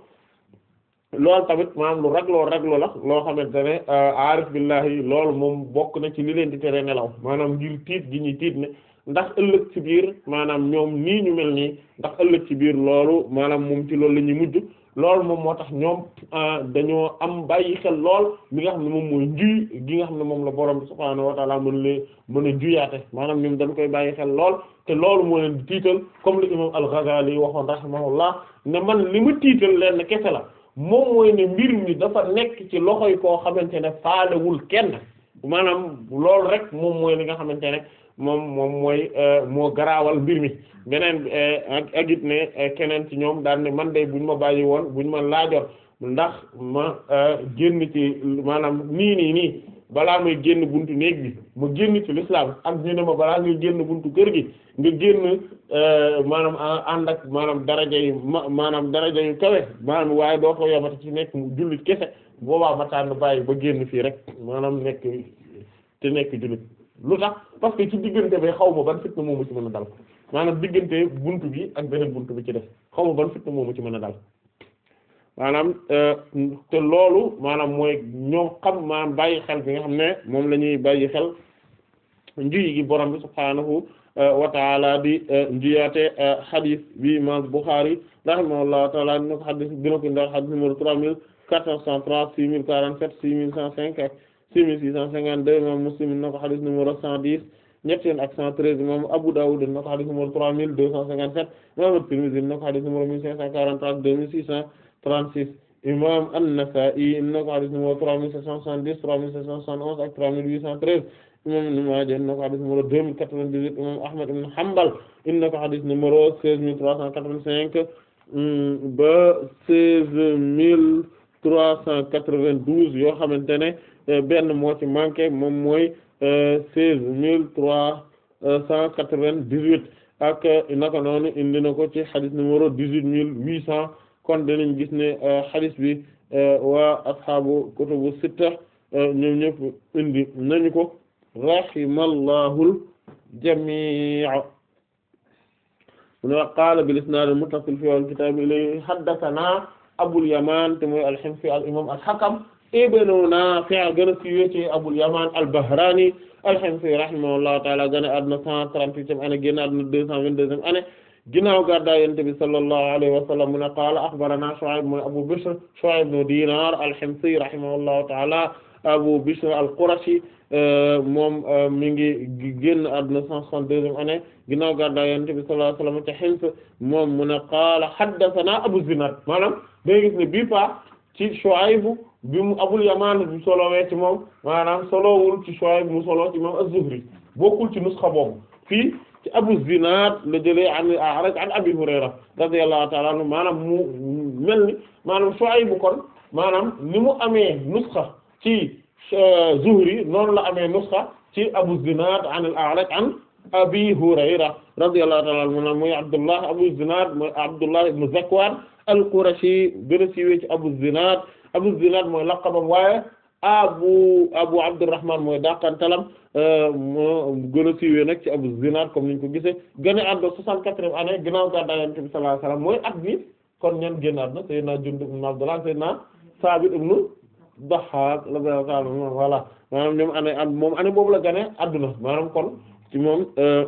loolu tamit maanaam lu ragloo raglo la loo xamante ne aarif billahi loolu moom bokk na ci li leen di tere nelaw maanaam ngir tiit gi ñuy tiit ne ndax ëllëg ci biir maanaam ñoom nii ñu mel nii ndax ëllëg ci biir loolu maanaam moom ci loolu la ñuy mujj loolu moom moo tax ñoom dañoo am bàyyi xel lool mi nga xam ne moom mooy njuy gi nga xam ne moom la borom bi subhaanahu wa ta'ala mën lee mën a njuyaate maanaam ñoom dañ koy bàyyi xel lool te loolu moo leen di tiital comme li imam al-Ghazali waxoon rahimahullah ne man li ma tiital leen kese la moom mooy ne mbir mi dafa nekk ci loxoy koo xamante ne faalewul kenn maanaam loolu rek moom mooy li nga xamante ne moom moom mooy moo garaawal mbir mi beneen ak ak it ne keneen ci ñoom daan ne man de buñ ma bàyyi woon buñ ma laajoon ndax ma génn ci maanaam nii nii nii balaa may génn buntu néeg bi ma génn ci l'islam ak ñu ne ma balaa ngay génn buntu kër gi nga génn maanaam ànd ak maanaam daraja yu ma maanaam daraja yu kawe maanaam waaye doo ko yomati ci nekk jullit kese boobaa ma tànn bàyyi ba génn fii rek maanaam nekk te nekk jullit lu tax parce que ci diggante bi xaw ma ban fitna moomu ci mën a dal maanaam diggante buntu bi ak beneen buntu bi ci def xaw ma ban fitna moomu ci mën a dal maanaam te loolu maanaam mooy ñoom xam maanaam bàyyi xel bi nga xam ne moom la ñuy bàyyi xel njuyi gi borom bi subhaanahu wa taala di njuyaate hadith bi imam Bukhari rahimahullahu taala dina ko hadith dina ko ndax hadith numéro trois mille quatre cent trente six mille quarante-sept six mille cent cinq ak six mille six cent cinquante-deux imam Muslim dina ko hadith numéro cent dix ñetti yoon ak cent treize imam Abu Dawud dina ko hadith numéro trois mille deux cent cinquante-sept imam At-Tirmidhi dina ko hadith numéro mille cinq cent quarante-trois deux mille six cent 36 imam An-Nasa'i inna ko hadith numéro 3770 3771 ak 3813 imam Ibn Maaja inna ko hadith numéro 2098 imam Ahmad ibn Hanbal inna ko hadith numéro 16385 ba 16392 yoo xamante ne benn moo ci manqué moom mooy 16398 ak naka noonu indi na ko ci hadith numéro 18800 kon danañ gis ne hadith bi waa ashaabu kutubu sitta ñoom ñëpp indi nañu ko rahimallahul jamii' mu qaala bil isnaad al muttasil fi al kitaab ilayhi haddathana abul yamaan te mooy al-himsi al imam al hakam ibnu naafi' gën a siiwee ci abul yamaan al bahraani al-himsi rahimahullahu ta'ala gën a àdduna 138e année génn àdduna 222e année ginnaaw gàddaay Yonent bi sallallahu alayhi wa sallam mu ne qaala axbaranaa Shu'ayb mooy Abu Bishr Shu'ayb ibn Diinaar al-Himsi rahimahullahu ta'ala Abu Bishr al-Qurashi moom mi ngi génn àdduna 162e année ginnaaw gàddaay Yonent bi sallallahu alayhi wa sallam te Hims moom mu ne qaala haddathanaa Abu Zinaad maanaam day gis ne bii pa ci Shu'ayb bi mu Abul Yamaan bi solowee ci moom maanaam solowul ci Shu'ayb mu solo ci moom az-Zuhri bokkul ci nusxa boobu fii ci Abu Zinad la jëlee an A'raj an Abi Hurayra radiyallahu ta'ala anhu maanaam mu mel ni maanaam Shuayb kon maanaam ni mu amee nusxa ci Zuhri noonu la amee nusxa ci Abu Zinad an al-A'raj an Abi Hurayra radiyallahu ta'ala anhu mooy Abdullah Abu Zinad mooy Abdullah ibn Zakwan al-Qurashi gën a siiwee ci Abu Zinad Abu Zinad mooy laqabam waaye abu abu abdurrahman mooy dàqantalam moo gën a siiwee nag ci abu zinad comme niñ ko gisee gën a àdduna soixante-quatrième année ginnaaw gàddaay Yonent bi sallallahu alayhi wasallam mooy at bi kon ñan génn àdduna sayyidina Jundub ibn Abdullah sayyidina Sabit ibn Dahhak radiyallahu ta'ala anhu voilà maanaam ñoom année at moom année boobu la gane àdduna maanaam kon ci moom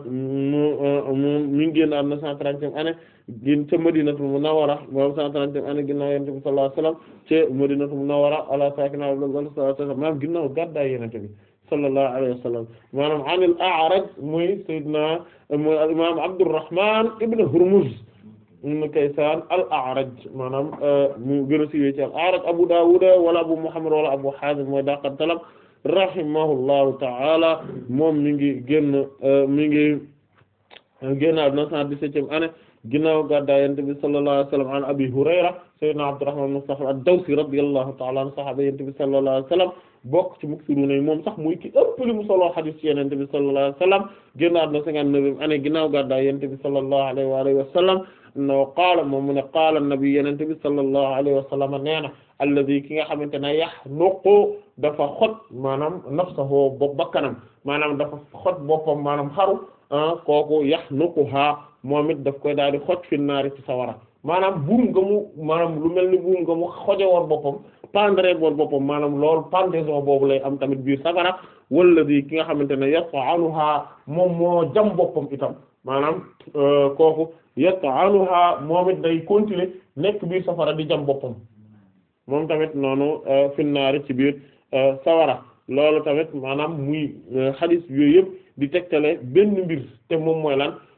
moom mi ngi génn àdduna cent trentième année gin ca Madinatul Munawwara moom cent trentième année ginnaaw Yonent bi sallallahu alayhi wasallam ca Madinatul Munawwara ala saakinihaa afdalu salaatu maanaam ginnaaw gàddaay Yonent bi sallallahu alayhi wa sallam maanaam anil A'raj muy sayyidina muy al imaam Abdurrahman ibn Hurmuz ibn Kaysan al A'raj maanaam mu gën a siiwee ci al A'raj Abu Dawud wala Abu Muhammad wala Abu Hazim mooy daqantalam rahimahullahu ta'ala moom mi ngi génn mi ngi génn àdduna cent dix-septième année ginnaaw gàddaay Yonent bi sallallahu alayhi wa sallam an Abi Hurayra sayyidina Abdurrahman ibn Sakhr ad-Dawsi radiyallahu ta'ala anhu sahaaba Yonent bi sallallahu alayhi wa sallam bokk ci muksiruna yi moom sax muy ki ëpp li mu solo xadis ci Yonent bi sallallahu alayhi wa sallam génn àdduna cinquante-neuvième année ginnaaw gàddaay Yonent bi sallallahu alayhi wa alihi wa sallam no qaala moom mu ne qaala nabi Yonent bi sallallahu alayhi wa sallam nee na alladi ki nga xamante ne yaxnuqu dafa xot maanaam nafsahu bopp bakkanam maanaam dafa xot boppam maanaam xaru kooku yaxnuquha moom it daf koy daal di xoj fi naari ci sawara maanaam buum nga mu maanaam lu mel ni buum nga mu xoje woon boppam pendre woon boppam maanaam loolu pendaison boobu lay am tamit biir safara wala di ki nga xamante ne yat'anuha moom moo jam boppam itam maanaam kooku yat'anuha moom it day continuer nekk biir safara di jam boppam moom tamit noonu fi naari ci biir sawara loolu tamit maanaam muy xadis yooyu yëpp di tegtale benn mbir te moom mooy lan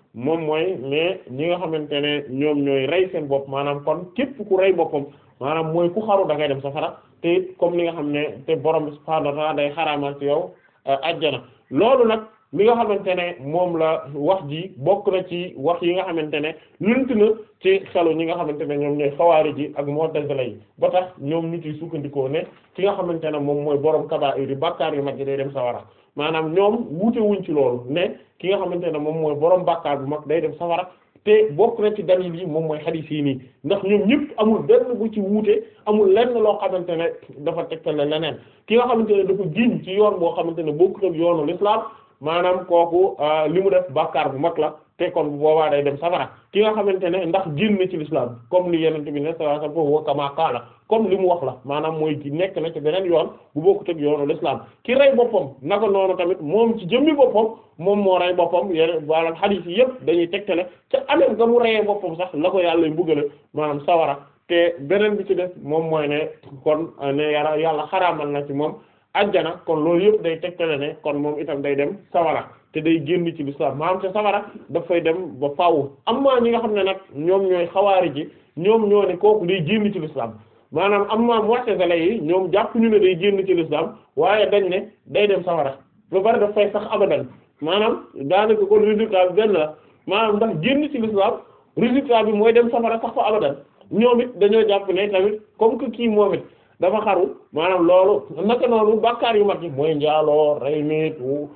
moom mooy mais ñi nga xamante ne ñoom ñooy rey seen bopp maanaam kon képp ku rey boppam maanaam mooy ku xaru da ngay dem safara te it comme li nga xam ne te borom bi subhaanahu wa ta'ala day xaraamal ci yow ajjana loolu nag li nga xamante ne moom la wax ji bokk na ci wax yi nga xamante ne lunt na ci xelu ñi nga xamante ne ñoom ñooy xawaari ji ak mu'tazila yi ba tax ñoom ñu ciy sukkandikoo ne ki nga xamante ne moom mooy borom kabaa'ir yi bàkkaar yu mag yi day dem sawara maanaam ñoom wuute wuñ ci loolu ne ki nga xamante ne moom mooy borom bàkkaar bu mag day dem sawara te bokk na ci dalil yi moom mooy xadiis yi nii ndax ñoom ñëpp amul benn bu ci wuute amul lenn loo xamante ne dafa tegtale leneen ki nga xamante ne dafa giñ ci yoon boo xamante ne bokkut ak yoonu l'islam maanaam kooku li mu def bàkkaar bu mag la te kon bu boobaa day dem safara ki nga xamante ne ndax génn ci l'islam comme li yenente bi ne sallallahu alayhi wasallam wa kama qaala comme li mu wax la maanaam mooy ki nekk na ci beneen yoon bu bokkut ak yoonu l'islam ki rey boppam naka noonu tamit moom ci jëmmi boppam moom moo rey boppam yeneen maanaam hadith yi yëpp dañuy tegtale ca anam nga mu reyee boppam sax la ko yàlla mbugale maanaam sawara te beneen bi ci def moom mooy ne kon ne yàlla yàlla xaraamal na ci moom ajjana kon loolu yëpp day tegtale ne kon moom itam day dem sawara te day génn ci l'islam maanaam te sawara dafay dem ba faaw amma ñi nga xam ne nag ñoom ñooy xawaari ji ñoom ñoo ne kooku day génn ci l'islam maanaam amma mu'tazila yi ñoom jàpp ñu ne day génn ci l'islam waaye dañ ne day dem sawara ba bari daf fay sax abadan maanaam daanaka kon résultat bi benn la maanaam ndax génn ci l'islam résultat bi mooy dem safara sax fa abadan ñoom it dañoo jàpp ne tamit comme que kii moom it dafa xaru maanaam loolu naka noonu bàkkaar yu mag yi mooy njaaloo rey nit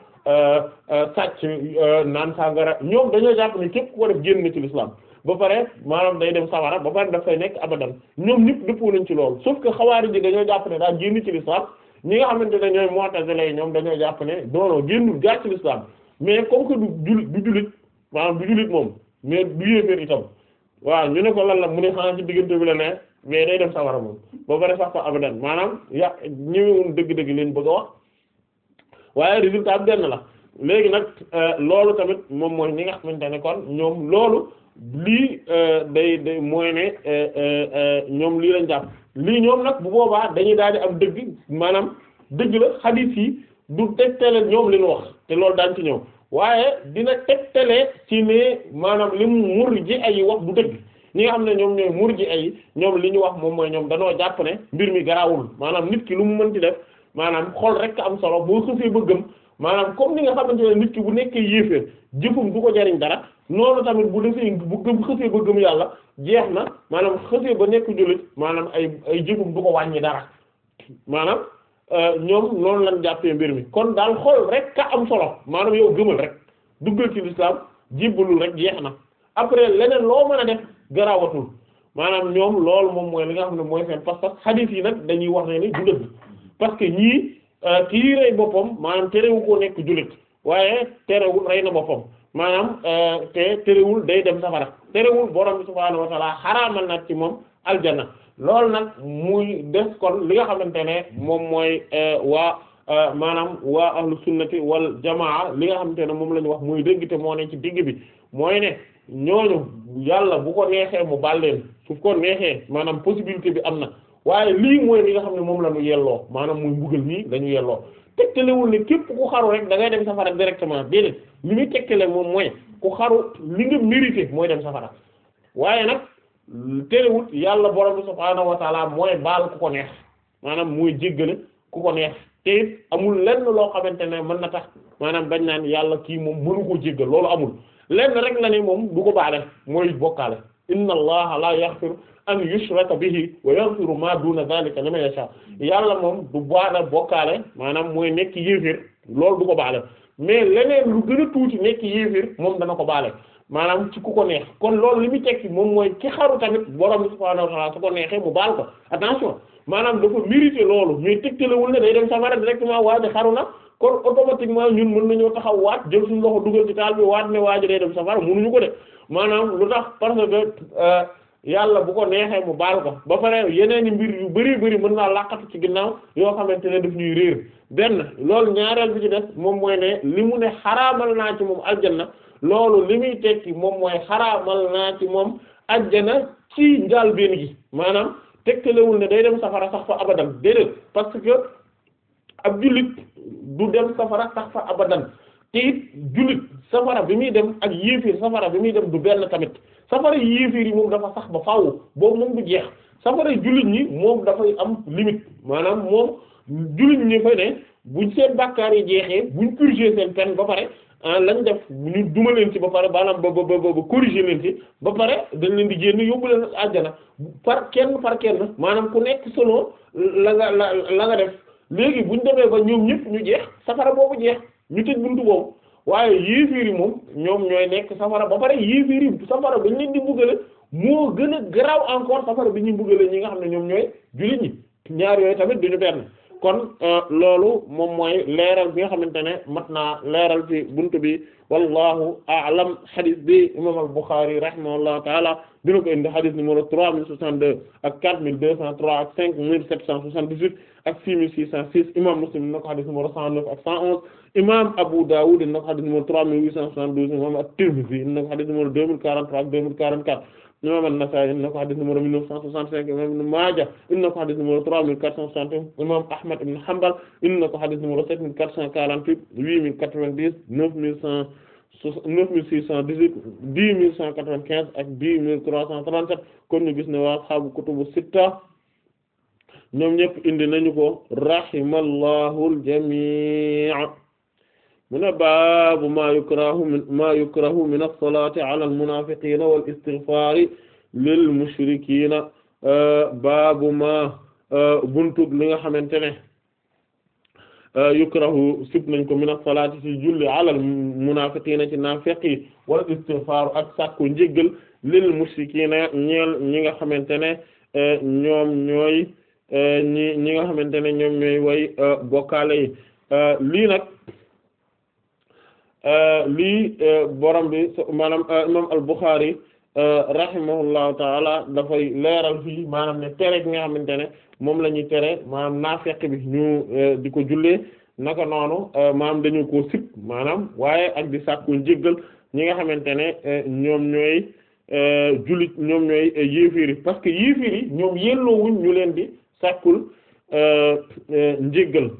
sàcc naan sàngara ñoom dañoo jàpp ne képp ku ko def génn na ci l'islam ba pare maanaam day dem sawara ba pare dafay nekk abadan ñoom ñëpp dëppoo nañ ci loolu sauf que xawaari ji dañoo jàpp ne daa génn ci l'islam ñi nga xamante ne ñooy mu'tazila yi ñoom dañoo jàpp ne doonoo génnul gaa ci l'islam mais comme que du jul du jullit maanaam du jullit moom mais du yéeféer itam waaw ñu ne ko lan la mu ne xanaa ci diggante bi la ne mais day dem sawara moom ba pare sax fa abadan maanaam ya ñëwewun dëgg-dëgg leen bëgg a wax waaye résultat bi benn la léegi nag loolu tamit moom mooy ñi nga xamante ne kon ñoom loolu lii day day mooy ne ñoom lii lañ jàpp lii ñoom nag bu boobaa dañuy daal di am dëgg maanaam dëgg la xadiis yi du tegtale ñoom li ñu wax te loolu daan ci ñëw waaye dina tegtale ci ne maanaam li mu murji ay wax du dëgg ñi nga xam ne ñoom ñooy murji ay ñoom li ñu wax moom mooy ñoom danoo jàpp ne mbir mi garaawul maanaam nit ki lu mu mën ci def maanaam xol rek am solo boo xëfee ba gëm maanaam comme ni nga xamante ne nit ki bu nekkee yéeféer jëfum du ko jariñ dara noonu tamit bu defee bu gëm xëfee ba gëm yàlla jeex na maanaam xëfee ba nekk jullit maanaam ay ay jëfum du ko wàññi dara maanaam ñoom noonu lañ jàppee mbir mi kon daal xol rek ka am solo maanaam yow gëmal rek duggal ci l'islam jébbalul rek jeex na après leneen loo mën a def garaawatul maanaam ñoom loolu moom mooy li nga xam ne mooy seen pas-pas hadith yi nag dañuy wax ne ni du dëgg parce que ñii kii rey boppam maanaam terewu ko nekk jullit waaye terewul rey na boppam maanaam te terewul day dem safara terewul borom bi subhaanahu wa ta'ala xaraamal nag ci moom aljanna loolu nag muy def kon li nga xamante ne moom mooy waa maanaam waa ahlu sunnati wal jamaa li nga xamante ne moom la ñu wax muy dëgg te moo ne ci digg bi mooy ne ñooñu yàlla bu ko neexee mu baal leen su ko neexee maanaam possibilité bi am na waaye lii mooy li nga xam ne moom la ñu yelloo maanaam muy mbugal nii la ñu yelloo tegtalewul ne képp ku xaru rek da ngay dem safara directement déedéet li muy tegtale moom mooy ku xaru li nga mérité mooy dem safara waaye nag terewul yàlla borom bi subhaanahu wa taala mooy baal ku ko neex maanaam mooy jéggale ku ko neex te it amul lenn loo xamante ne mën na tax maanaam bañ naan yàlla kii moom mënu koo jéggal loolu amul lenn rek la ne moom du ko baale mooy bokkaale inna allaha la yaghfiru an yushraka bihi wa yaghfiru ma duna dhalika liman yasha yàlla moom du baale bokkaale maanaam mooy nekk yéefir loolu du ko baale mais leneen lu gën a tuuti nekk yéefir moom dana ko baale maanaam ci ku ko neex kon loolu li muy tekki moom mooy ki xaru tamit borom subhaanahu wa ta'ala su ko neexee mu baal ko attention maanaam dafa mérité loolu mais tegtalewul ne day dem safara directement waa ji xaru na kon automatiquement ñun mën nañoo taxaw waat jël suñu loxo dugal ci taal bi waat ne waa ji day dem safara mënuñu ko de maanaam lu tax parce que yàlla bu ko neexee mu baal ko ba pare yeneen i mbir yu bari bari mën naa laqatu ci ginnaaw yoo xamante ne daf ñuy réer benn loolu ñaareel bi ci des moom mooy ne li mu ne xaraamal naa ci moom aljanna loolu li muy tekki moom mooy xaraamal naa ci moom ajjana ci njàlbéen gi maanaam tegtalewul ne day dem safara sax fa abadan déedéet parce que ab jullit du dem safara sax fa abadan te it jullit safara bi muy dem ak yéefir safara bi muy dem du benn tamit safara yéefir yi moom dafa sax ba faaw boobu moom du jeex safara jullit ñi moom dafay am limite maanaam moom jullit ñi fay ne buñ seen bàkkaar yi jeexee buñ purger seen peine ba pare lañ def ñu duma leen ci ba pare maanaam ba ba ba ba corriger leen ci ba pare dañ leen di génn yóbbu leen àjjana par kenn par kenn maanaam ku nekk selon la nga la la nga def léegi buñ demee ba ñoom ñëpp ñu jeex safara boobu jeex ñu tëj buntu boobu waaye yéefiir yi moom ñoom ñooy nekk safara ba pare yéefiir yi safara bañ leen di mbugale moo gën a garaaw encore safara bi ñuy mbugale ñi nga xam ne ñoom ñooy jullit ñi ñaar yooyu tamit duñu benn kon loolu moom mooy leeral bi nga xamante ne mat naa leeral ci buntu bi wallahu a'lam hadith bi imam al-Bukhari rahimahullahu taala dina ko indi hadith numéro trois mille soixante-deux ak quatre mille deux cent trois ak cinq mille sept cent soixante-dix-huit ak six mille six cent six imam Muslim dina ko hadith numéro cent neuf ak cent onze imam Abu Dawud dina ko hadith numéro trois mille huit cent soixante-douze imam at-Tirmidhi dina ko hadith numéro deux mille quarante-trois ak deux mille quarante-quatre imam an-Nasa'i indi na ko hadith numéro mille neuf cent soixante-cinq imam Ibn Maaja indi na ko hadith numéro trois mille quatre cent soixante imam Ahmad ibn Hanbal indi na ko hadith numéro sept mille quatre cent quarante-huit huit mille quatre-vingt-dix neuf mille cent neuf mille six cent dix-huit dix mille cent quatre-vingt-quinze ak dix mille trois cent trente-sept kon ñu gis ne waa ashaabu kutubu sitta ñoom ñëpp indi nañu ko rahimallahu al-jamii' mu ne baabu maa yukrahu min maa yukrahu min as-salaati ala al-munaafiqiina wal istighfaari lil mushrikiina baabu maa buntu li nga xamante ne yukrahu sib nañ ko min as-salaati ci julli ala al-munaafiqiina ci naafiq yi wal istighfaaru ak sàkku njéggal lil mushrikiina ñeel ñi nga xamante ne ñoom ñooy ñi ñi nga xamante ne ñoom ñooy way bokkaale yi lii nag lii borom bi maanaam imam al-Bukhari rahimahullahu taala dafay leeral fii maanaam ne tere gi nga xamante ne moom la ñuy tere maanaam naafeq bi ñu di ko jullee naka noonu maanaam dañu ko sip maanaam waaye ak di sàkku njéggal ñi nga xamante ne ñoom ñooy jullit ñoom ñooy yéeféer yi parce que yéeféer yi ñoom yelloowuñ ñu leen di sàkkul njéggal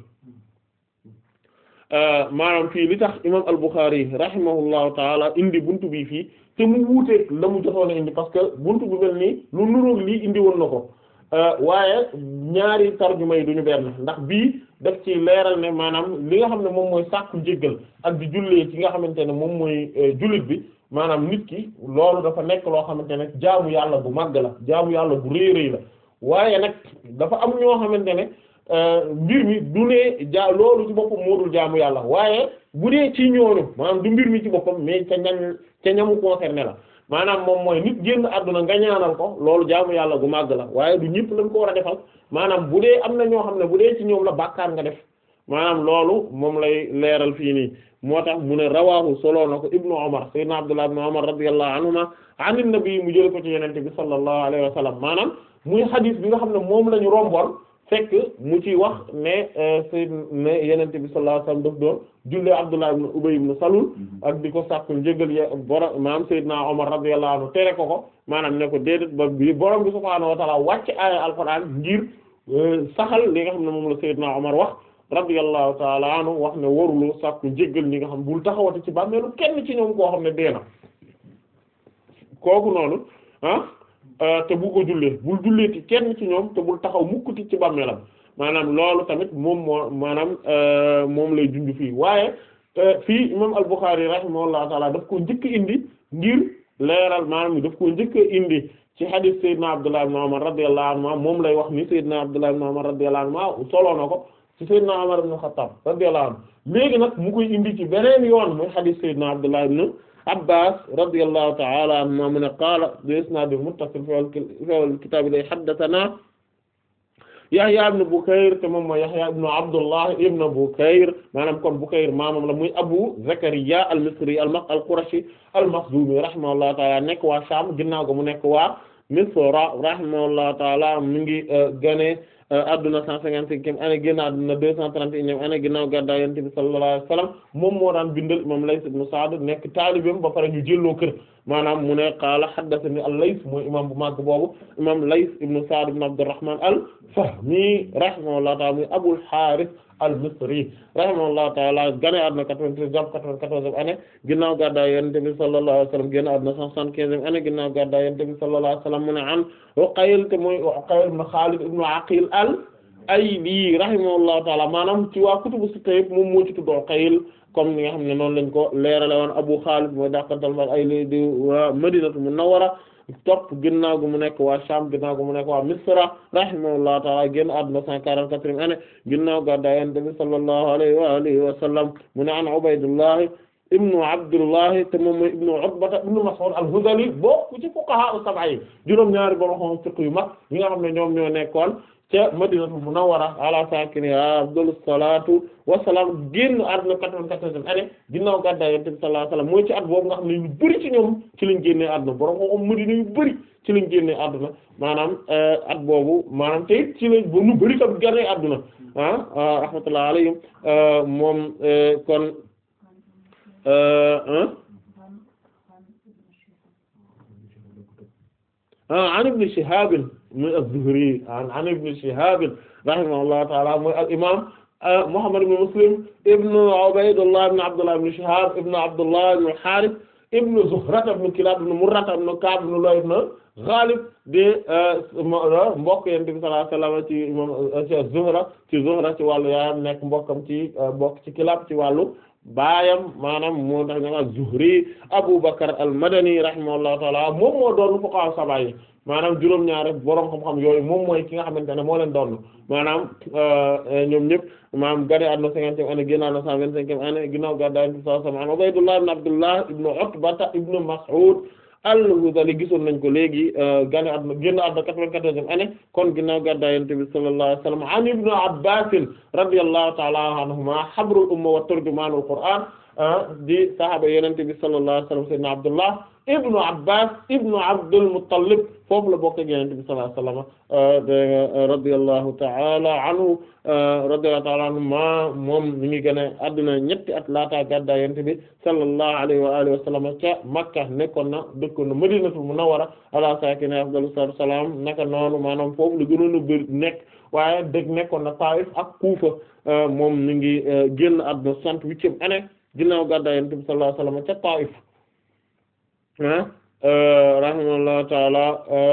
maanaam fii li tax imam al-Bukhari rahimahullahu taala indi buntu bi fii te mu wuuteeg la mu jotoon a indi parce que buntu bu mel nii lu nuroog lii indi woon na ko waaye ñaari tarjuma yi duñu benn ndax bii daf ci leeral ne maanaam li nga xam ne moom mooy sàkku njéggal ak di jullee ci nga xamante ne moom mooy jullit bi maanaam nit ki loolu dafa nekk loo xamante ne jaamu yàlla bu màgg la jaamu yàlla bu rëy rëy la waaye nag dafa am ñoo xamante ne mbir mi du ne ja loolu ci boppam moo dul jaamu yàlla waaye bu dee ci ñooñu maanaam du mbir mi ci boppam mais ca ñañ ca ñamu concerné la maanaam moom mooy nit génn àdduna nga ñaanal ko loolu jaamu yàlla gu màgg la waaye du ñëpp lañ ko war a defal maanaam bu dee am na ñoo xam ne bu dee ci ñoom la bàkkaar nga def maanaam loolu moom lay leeral fii nii moo tax mu ne rawaahu solo na ko ibnu Umar sayyidina Abdullah ibnu Umar radiyallahu anhuma anin nabi mu jël ko ci yenente bi sallallahu alayhi wa sallam maanaam muy hadith bi nga xam ne moom la ñu romboon fekk mu ci wax ne sayyid ne yenente bi sallallahu alayhi wa sallam daf doon jullee Abdullah ibn Ubay ibn Salul ak di ko sàkku njëgal ya borom maanaam sayyidina Umar radiyallahu anhu tere ko ko maanaam ne ko déedéet ba bi borom bi subhaanahu wa ta'ala wàcc aaya alquran ngir saxal li nga xam ne moom la sayyidina Umar wax radiyallahu ta'ala anhu wax ne waruloo sàkku njëgal ñi nga xam bul taxawati ci bàmmeelu kenn ci ñoom koo xam ne dee na kooku noonu ah te bu ko jullee bul jullee ci kenn ci ñoom te bul taxaw mukkuti ci bàmmeelam maanaam loolu tamit moom moo maanaam moom lay junj fii waaye fii imam al-Bukhari rahimahullahu taala daf ko njëkk indi ngir leeral maanaam daf ko njëkk indi ci hadith Seydina Abdullah ibn Umar radiyallahu anhu moom lay wax ni Seydina Abdullah ibn Umar radiyallahu anhu soloo na ko ci Seydina Umar ibn Khattab radiyallahu anhu léegi nag mu koy indi ci beneen yoon mooy hadith Seydina Abdullah ibn Abbas radiyallahu ta'ala anhuma mu ne qaala bi isnaad muttasil fi al-kitaab lay haddathana Yahya ibn Bukayr te moom mooy Yahya ibn Abdullah ibn Bukayr maanaam kon Bukayr maamam la muy Abu Zakariya al-Misri al-Qurashi al-Makhzumi rahimahullahu ta'ala nekk waa Sham ginnaaw ga mu nekk waa Misra rahimahullahu ta'ala mi ngi gane adduna cent cinquante-cinquième année génn adduna deux cent trente et unième année ginnaaw gàddaay Yonent bi sallallahu alayhi wa sallam moom moo daan bindal imam Layth ibn Sa'd nekk taalibeem ba pare ñu jëlloo kër maanaam mu ne qaala haddathani al-Layth mooy imam bu màgg boobu imam Layth ibn Sa'd ibn Abdurrahman al-Fahmi rahimahullahu ta'ala muy Abul Harith al-Misri rahimahullahu ta'ala gane àdduna 93 jàpp 94e année ginnaaw gàddaay Yonent bi sallallahu alayhi wa sallam génn àdduna 175e année ginnaaw gàddaay Yonent bi sallallahu alayhi wa sallam mu ne an Uqayl te mooy Uqayl ibn Khalid ibn Aqil al-Ayli rahimahullahu ta'ala maanaam ci waa kutubu sitta yëpp moom moo ci tudd Uqayl comme ni nga xam ne noonu lañ ko leerale woon Abu Khalid mooy dàqantal ma Ayli di waa Madinatu Munawwara topp ginnaaw gu mu nekk waa Sham ginnaaw gu mu nekk waa Misra rahimahullahu ta'ala génn àdduna cent quarante-quatrième année ginnaaw gàddaay Yonent bi sallallahu alayhi wa alihi wa sallam mu ne an Ubaydullah ibnu Abdullah te moom mooy ibnu Utbata ibnu Mas'ud al-Hudhali bokk ci fuqaha as-sab'a yi juróom-ñaari borom xam fiqh yu mag yi nga xam ne ñoom ñoo nekkoon ca Madinatu Munawwara ala sakiniha afdalu salaatu wa salaam génn àdduna quatre-vingt-quatorzième année ginnaaw gàddaay Yonent bi sallallahu alayhi wa sallam mooy ci at boobu nga xam ne ñu bari ci ñoom ci lañ génnee àdduna borom xam Madina yu bari ci lañ génnee àdduna maanaam at boobu maanaam te it ci lañ ba ñu bari tam génnee àdduna ah rahmatullahi alayhim moom kon an ibn Shihab muy az-Zuhri an ibn Shihab rahimahullahu ta'ala mooy al imam Muhammad ibn Muslim ibn Ubaydullah ibn Abdullah ibn Shihab ibn Abdullah ibn Harith ibn Zuhra ibn Kilab ibn Murra ibn Ka'b ibn Lu'ay ibn Ghalib de mbokk Yonent bi sallallahu alayhi wa sallam ci imam ci Zuhra ci Zuhra ci wàllu yaayam nekk mbokkam ci mbokk ci Kilab ci wàllu baayam maanaam moo tax ñoo az-Zuhri Abu Bakr al-Madani rahimahullahu ta'ala moom moo doon fuqaha sab'a yi maanaam juróom-ñaar boroom xam-xam yooyu moom mooy ki nga xamante ne moo leen doon maanaam ñoom ñëpp maanaam gane àdduna cinquantième année génn àdduna cent vingt-cinquième année ginnaaw gàddaay Yonent bi sallallahu alayhi wa sallam Ubaydullah ibn Abdullah ibn Utbata ibn Mas'ud al-Hudhali gisoon nañ ko léegi gane àdduna génn àdduna quatre-vingt-quatorzième année kon ginnaaw gàddaay Yonent bi sallallahu alayhi wa sallam an ibn Abbas radiyallahu ta'ala anhuma habrul umma wa turjumanul Qur'an di sahaaba Yonent bi sallallahu alayhi wa sallam sayyidina Abdullah ibnu Abbas ibnu Abdul Muttalib foofu la bokk ak Yonent bi sallallahu alayhi wa sallam radiyallahu ta'ala anhu radiyallahu ta'ala anhu ma moom mi ngi gën a adduna ñetti at laata gàddaay Yonent bi sallallahu alayhi wa alihi wa sallam ca Makka nekkoon na dëkkoon na Madinatul Munawwara ala saakinihaa afdalu salaatu wa salaam naka noonu maanaam foofu la gënoon a bëri nekk waaye dëgg nekkoon na Taif ak Kufa moom mi ngi génn adduna soixante-huitième année ginnaaw gàddaay Yonent bi sallallahu alayhi wa sallam ca Taif rahimahullahu taala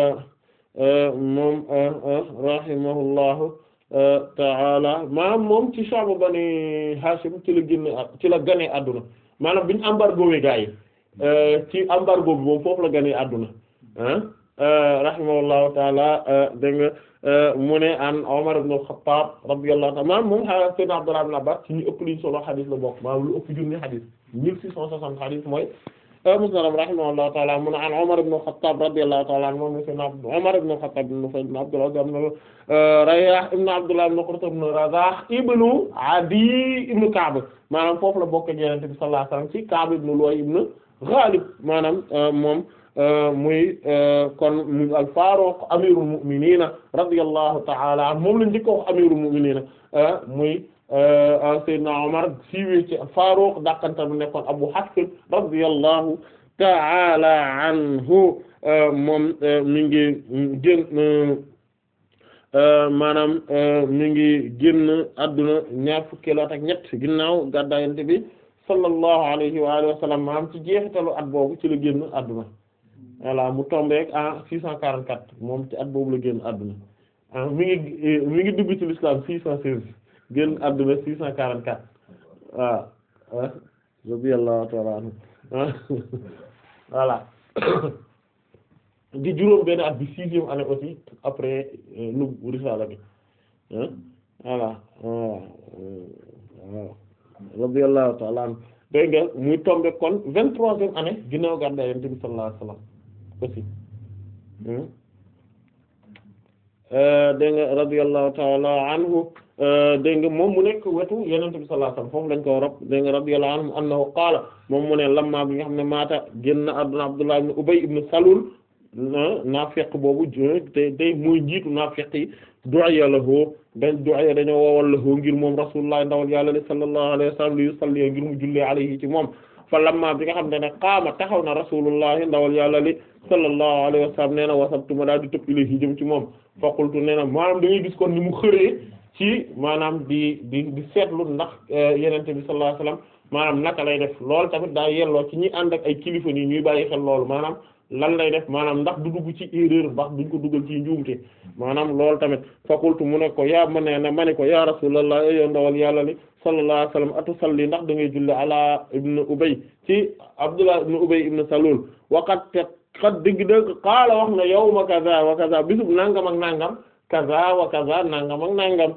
moom rahimahullahu taala maanaam moom ci sha'bu bani Hashim ci la génn ci la ganee àdduna maanaam biñu embargo wi gaa yi ci embargo bi moom foofu la ganee àdduna rahimahullahu taala dégg nga mu ne an Umar ibn al-Khattab radiyallahu ta'ala maanaam moom a sayyidina Abdullah ibn Abbas ci ñu ëpp liñ solo xadis la bokk maanaam lu ëpp junni xadis mille six cent soixante xadis mooy musnad rahimahullahu ta'ala mu ne an Umar ibn al-Khattab radiyallahu ta'ala anhu moom sayyidina Umar ibn al-Khattab ibn Nufayl ibn Abdul Uzza ibn Rayah ibn Abdullah ibn Qurt ibn Razah ibn Adi ibn Ka'b maanaam foofu la bokk ak Yonent bi sallallahu alayhi wasallam ci Ka'b ibn Lu'ay ibn Ghalib maanaam moom muy kon muy al-Faruq amirul mu'minin radiyallahu ta'ala anhu moom la njëkk a wax amirul mu'minin muy Seydina Omar siiwee ci Faruq dàqanta bu nekkoon Abu Hafs radiyallahu ta'ala anhu moom mi ngi génn maanaam mi ngi génn adduna ñaar fukki at ak ñett ginnaaw gàddaay Yonent bi sallallahu alayhi wa alihi wa sallam maanaam ci jeexitalu at boobu ci la génn adduna voilà mu tombé en six cent quarante-quatre moom ci at boobu la génn adduna ah mi ngi mi ngi dugg ci l'islam six cent seize génn adduna six cent quarante-quatre waaw ah radiyallahu ta'ala anhu voilà di juróom benn at bi sixième année aussi après nu risala bi voilà voilà waaw radiyallahu ta'ala anhu dégg nga muy tombé kon vingt-troisième année ginnaaw gàddaay Yonent bi sallallahu alayhi wasallam aussi dégg nga radiyallahu ta'ala anhu dégg nga moom mu nekk wetu Yonent bi sallallahu alayhi wasallam foofu lañ ko rob dégg nga radiyallahu anhu annahu qaala moom mu ne lamma bi nga xam ne maata génn àdduna Abdullah ibn Ubay ibn Salul naafiq boobu te tey muy njiitu naafiq yi du'a lahu dañ du'a dañoo woowal lahu ngir moom rasulullah ndawal yàlla li sallallahu alayhi wasallam li yusalli ngir mu jullee alayhi ci moom fa lamma bi nga xam ne ne qaama taxaw na rasulullah ndawal yàlla li sallallahu alayhi wasallam nee na wasabtu ma daal di tëb ilayhi jëm ci moom fa qultu nee na maanaam da ngay gis kon ni mu xëree ci maanaam di di di seetlu ndax yenente bi sallallahu alayhi wasallam maanaam naka lay def loolu tamit daa yelloo ci ñi ànd ak ay kilifa nii ñuy bàyyi xel loolu maanaam lan lay def maanaam ndax du dugg ci erreur ndax duñ ko duggal ci njuumte maanaam loolu tamit fakultu mu ne ko yaa ma ne ne ma ne ko ya rasulullah yo ndawal yàlla li sallallahu alayhi wasallam atusalli ndax da ngay julli ala ibn ubay ci abdullah ibn ubay ibn salul waqat te xat dëgg dëgg qaala wax na yawma kaza wa kaza bisub nangam ak nangam kaza wa kaza nangam ak nangam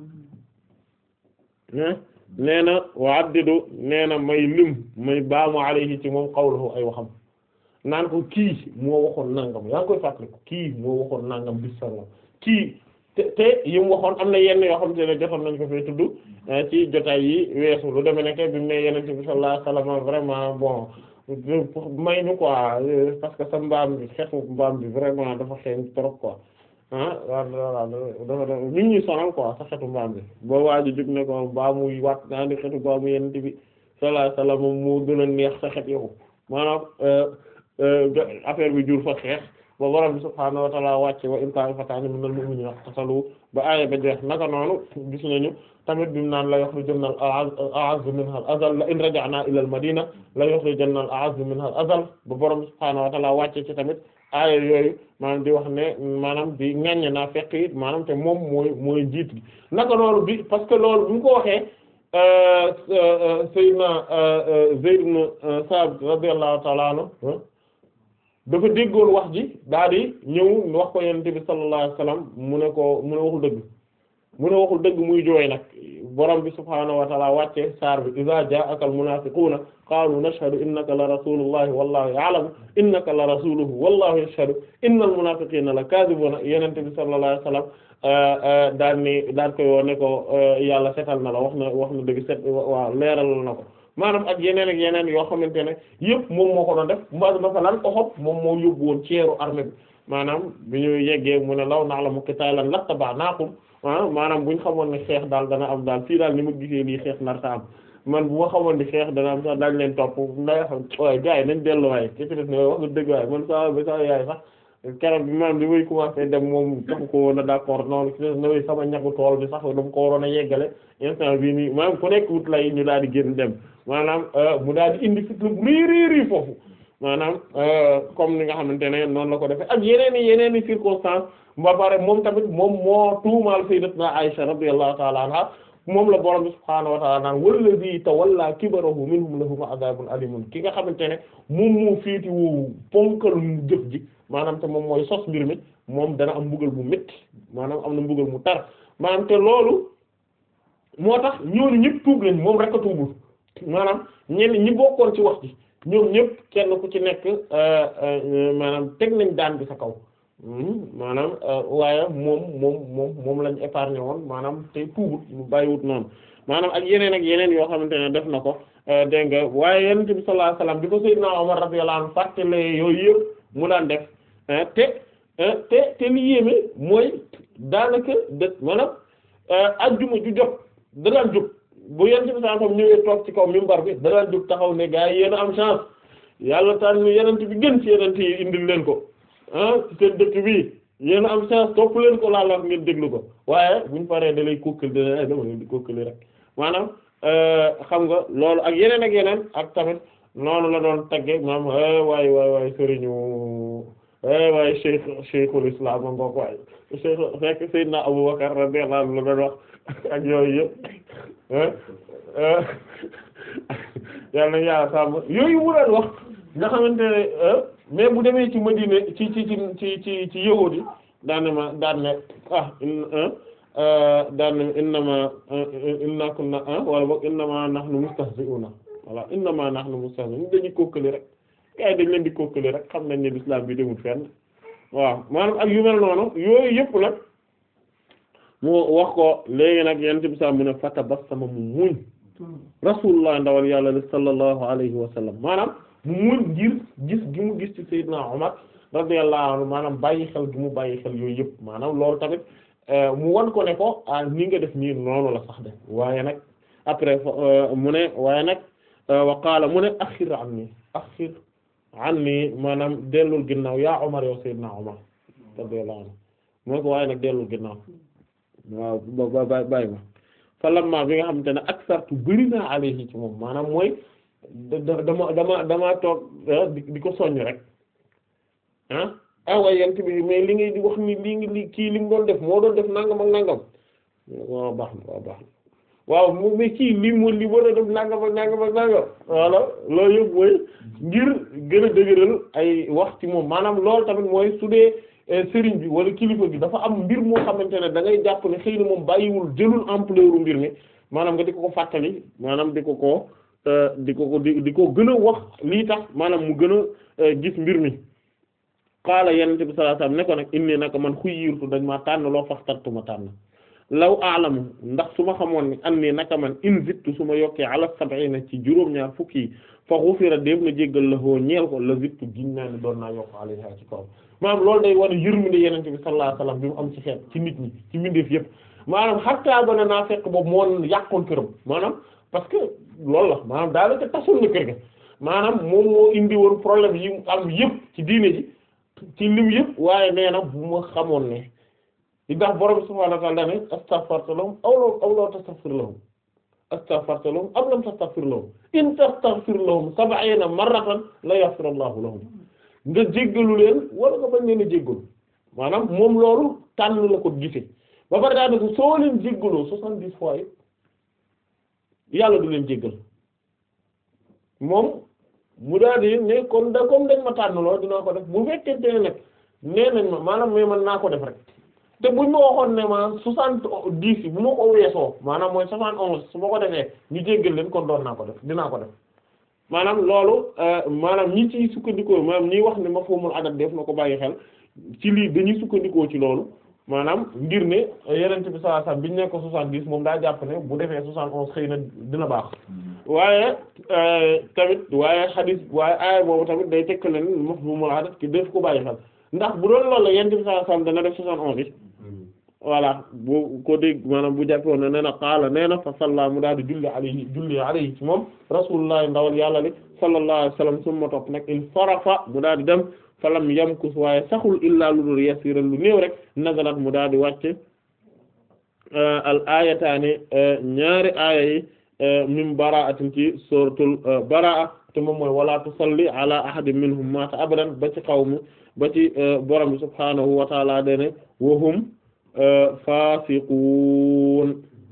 nee na wa addidu nee na may lim may baamu alayhi ci moom qawluhu ay waxam naan ko kii moo waxoon nangam yaa ngi koy fàttali ko kii moo waxoon nangam bis sangam kii te te yi mu waxoon am na yenn yoo xam te ne jotoon nañ ko fay tudd ci jotaay yi weesu lu demee nekk bi mu ne yeneen bi sallallahu alayhi wasallam vraiment bon may ñu quoi parce que sa mbaam bi xetu mbaam bi vraiment dafa xeeñ trop quoi ah waaw dafa dafa mi ngi ñuy sonal quoi sa xetu mbaam bi boo waaju jóg ne ko mbaamu waat naa di xetu mbaamu yeneen bi sallallahu alayhi wasallam moo gën a neex sa xet yow maanaam affaire bi jur fa xeex ba borom bi subhaanahu wa ta'ala wàcce wa in taa'ifataani minal mu'miniina iqtatalu ba aaya ba jeex naka noonu gis nañu tamit bi mu naan la yukhrijanna al-a'azzu minha al-azal la in raja'na ila al-madina la yukhrijanna al-a'azzu minha al-azal ba borom bi subhaanahu wa ta'ala wàcce ci tamit aaya yooyu maanaam di wax ne maanaam di ŋaññe naa fekk it maanaam te moom mooy mooy jiit gi naka noonu bi parce que loolu bu ñu ko waxee Seydina Zayd ibn Sabit radiyallahu ta'ala anhu dafa déggoon wax ji daal di ñëw wax ko yonent bi sallallahu alayhi wasallam mu ne ko mu ne waxul dëgg mu ne waxul dëgg muy jooy nag borom bi subhaanahu wa ta'ala wàcce saar bi iza ja'aka al-munafiquna qalu nashhadu innaka la rasulullahi wallahu ya'lamu innaka la rasuluhu wallahu yashhadu innal munafiqina la kadhibuna yonent bi sallallahu alayhi wasallam daan ni daan koy woo ne ko yàlla setal na la wax na wax na dëgg set waaw leeral na ko maanaam ak yeneen ak yeneen yoo xamante ne yëpp moom moo ko doon def ma masalan Uhud moom moo yóbbu woon ceeru armée bi maanaam bi ñu yeggee mu ne law na'lamu qitaalan lattaba'naakum maanaam bu ñu xamoon ne xeex daal dana am daal fii daal ni ma gisee lii xeex nar ta am man bu ma xamoon ni xeex dana am sax daañu leen topp nday xam waaye gars yi nañ dellu waaye ki ci def ne wax nga dëgg waaye man saa ba saa yaay sax keroog bi maanaam bi muy commencé dem moom taxu ko woon a d'accord noonu ci des na sama ñagu tool bi sax dama ko waroon a yeggale instant bii nii maanaam ku nekk wut lay ñu daal di génn dem maanaam mu daal di indi fitna bu rii rii rii foofu maanaam comme ni nga xamante ne noonu la ko defee ak yeneen i yeneen i circonstances ba pare moom tamit moom moo tuumaal sayyidatuna Aisha radiyallahu ta'ala anha moom la borom bi subhaanahu wa ta'ala naan wallazi tawalla kibarahu minhum lahum adhabun alimun ki nga xamante ne moom moo féeti woowu ponkal jëf ji maanaam te moom mooy sos mbir mi moom dana am mbugal mu métti maanaam am na mbugal mu tar maanaam te loolu moo tax ñooñu ñëpp tuub lañ moom rek a tuubul maanaam ñenn ñi bokkoon ci wax ji ñoom ñëpp kenn ku ci nekk maanaam teg nañ daan bi sa kaw maanaam waaye moom moom moom moom lañ épargné woon maanaam te tuubut mu bàyyiwut noonu maanaam ak yeneen ak yeneen yoo xamante ne def na ko dégg nga waaye yonent bi sallallahu alayhi wasallam bi ko Seydina Omar radiyallahu anhu fàttale yooyu yëpp mu daan def te te te li yéeme mooy daanaka de maanaam ajjuma ju jot da daan jóg bu yonent bi sallallahu alayhi wasallam ñëwee toog ci kaw minbar bi da daan jóg taxaw ne gaa yi yéen a am chance yàlla tànn yonent bi gën ci yonent yi indil leen ko ah ci seen dëkk bi yéen a am chance topp leen ko laa la ngeen déglu ko waaye buñ paree da lay kokkali da dama leen di kokkali rek maanaam xam nga loolu ak yeneen ak yeneen ak tamit noonu la doon tagge maam waay waay waay sëriñu waaye cheikh cheikhul islam a ngoog waay cheikh fekk Seydina Abubakar radiyallahu anhu la doon wax ak yooyu yëpp yàlla na yàlla sàmm yooyu mu doon wax nga xamante ne mais bu demee ci Madina ci ci ci ci ci ci yahuudi daan ma daan ne ah daan ne innama inna kunna wala boog innama nahnu mustahzi'una voilà innama nahnu mustahzi'un dañuy kokkali rek gars yi dañ leen di kokkali rek xam nañ ne l'islam bi demul fenn waaw maanaam ak yu mel noonu yooyu yëpp nag mu wax ko léegi nag yent bi sa mu ne fatabassama mu muñ rasulullah ndawal yàlla li sallallahu alayhi wa sallam maanaam mu muñ ngir gis gi mu gis ci Seydina Umar radiyallahu anhu maanaam bàyyi xel gi mu bàyyi xel yooyu yëpp maanaam loolu tamit mu wan ko ne ko ah ni nga def nii noonu la sax de waaye nag après mu ne waaye nag wa qaala mu ne axir anni axir anni maanaam dellul ginnaaw yaa Umar yow Seydina Umar radiyallahu anhu mu ne ko waaye nag dellul ginnaaw waaw ba ba bàyyi ma fa lamma bi nga xamante ne aksartu bëri naa alayhi ci moom maanaam mooy da dama dama damaa toog di ko soññ rek ah ah waaye yent bi mais li ngay di wax ni lii ngi li kii li mu doon def moo doon def nangam ak nangam waaw baax na waaw baax na waaw mu mais kii li mu li war a def nangam ak nangam ak nangam voilà loolu yëpp mooy ngir gën a dëgëral ay wax ci moom maanaam loolu tamit mooy su dee sëriñ bi wala kilifa bi dafa am mbir moo xamante ne da ngay jàpp ne xëy na moom bàyyiwul jëlul ampleur mbir mi maanaam nga di ko ko fàttali maanaam di ko ko di ko ko di di ko gën a wax lii tax maanaam mu gën a gis mbir mi qaala yenente bi sallallahu alayhi wasallam ne ko nag inni naka man xuyyirtu dañ maa tànn loo faxtartu ma tànn law aalamu ndax su ma xamoon ni an nii naka man in zittu su ma yokkee ala sab'ina ci juróom-ñaar fukki yi fa ghufira def na jéggal la hoo ñeel ko la zittu giñ naa ne doon naa yokk alayha ci kaw maanaam loolu day war a yërmande yenente bi sallallahu alayhi wasallam bi mu am ci xeet ci nit ñi ci mbindeef yëpp maanaam xattaa ba ne naa fekk boobu moo yàqoon këram maanaam parce que loolu la maanaam daanaka tasul na kër ga maanaam moom moo indi woon problème yi mu am yëpp ci diine ji ci lim yëpp waaye nee na bu ma xamoon ne ndax borom subhaanahu wa ta'aala ne astaghfirta lahum aw law aw law tastaghfir lahum astaghfirta lahum am lam tastaghfir lahum in tastaghfir lahum sab'iina marratan la yaghfir Allahu lahum nga jéggalu leen wala nga bañ leen a jéggalu maanaam moom loolu tànn la ko gisee ba pare daal ko soo leen jéggaloo soixante-dix fois yi yàlla du leen jéggal moom mu daal di ne kon da comme dañ ma tànn lool dinaa ko def bu fekkente ne nag nee nañ ma maanaam mais man naa ko def rek te buñ ma waxoon ne ma soixante dix yi bu ma ko weesoo maanaam mooy soixante onze su ma ko defee ñu jéggal leen kon doon naa ko def dinaa ko def maanaam loolu maanaam ñi ciy sukkandikoo maanaam ñi wax ne ma foomul adat def na ko bàyyi xel ci lii dañuy sukkandikoo ci loolu maanaam ngir ne yenente bi sallallahu alayhi wasallam biñu nekk ko soixante-dix moom daa jàpp ne bu defee soixante onze xëy na dina baax waaye tamit waaye xadis waaye aaya boobu tamit day tekk leen mafhumul adat ki def ko bàyyi xel ndax bu doon loolu la yenente bi sallallahu alayhi wasallam dana def soixante onze yi voilà bu ko dégg maanaam bu jàppoon ne nee na qaala nee na fa salla mu daal di julli alayhi julli alayhi ci moom rasulullah ndawal yàlla li sallallahu alayhi wasallam summa topp nag il farafa mu daal di dem falam yamkus waaye saxul illaa lu dul yasiran lu néew rek nazalat mu daal di wàcc al ayataani ñaari aaya yi min bara'atin ci suratul baraa te moom mooy wala tusalli ala ahadin minhum mata abadan ba ci qawmu ba ci borom bi subhaanahu wa ta'ala dene wa hum fasiqun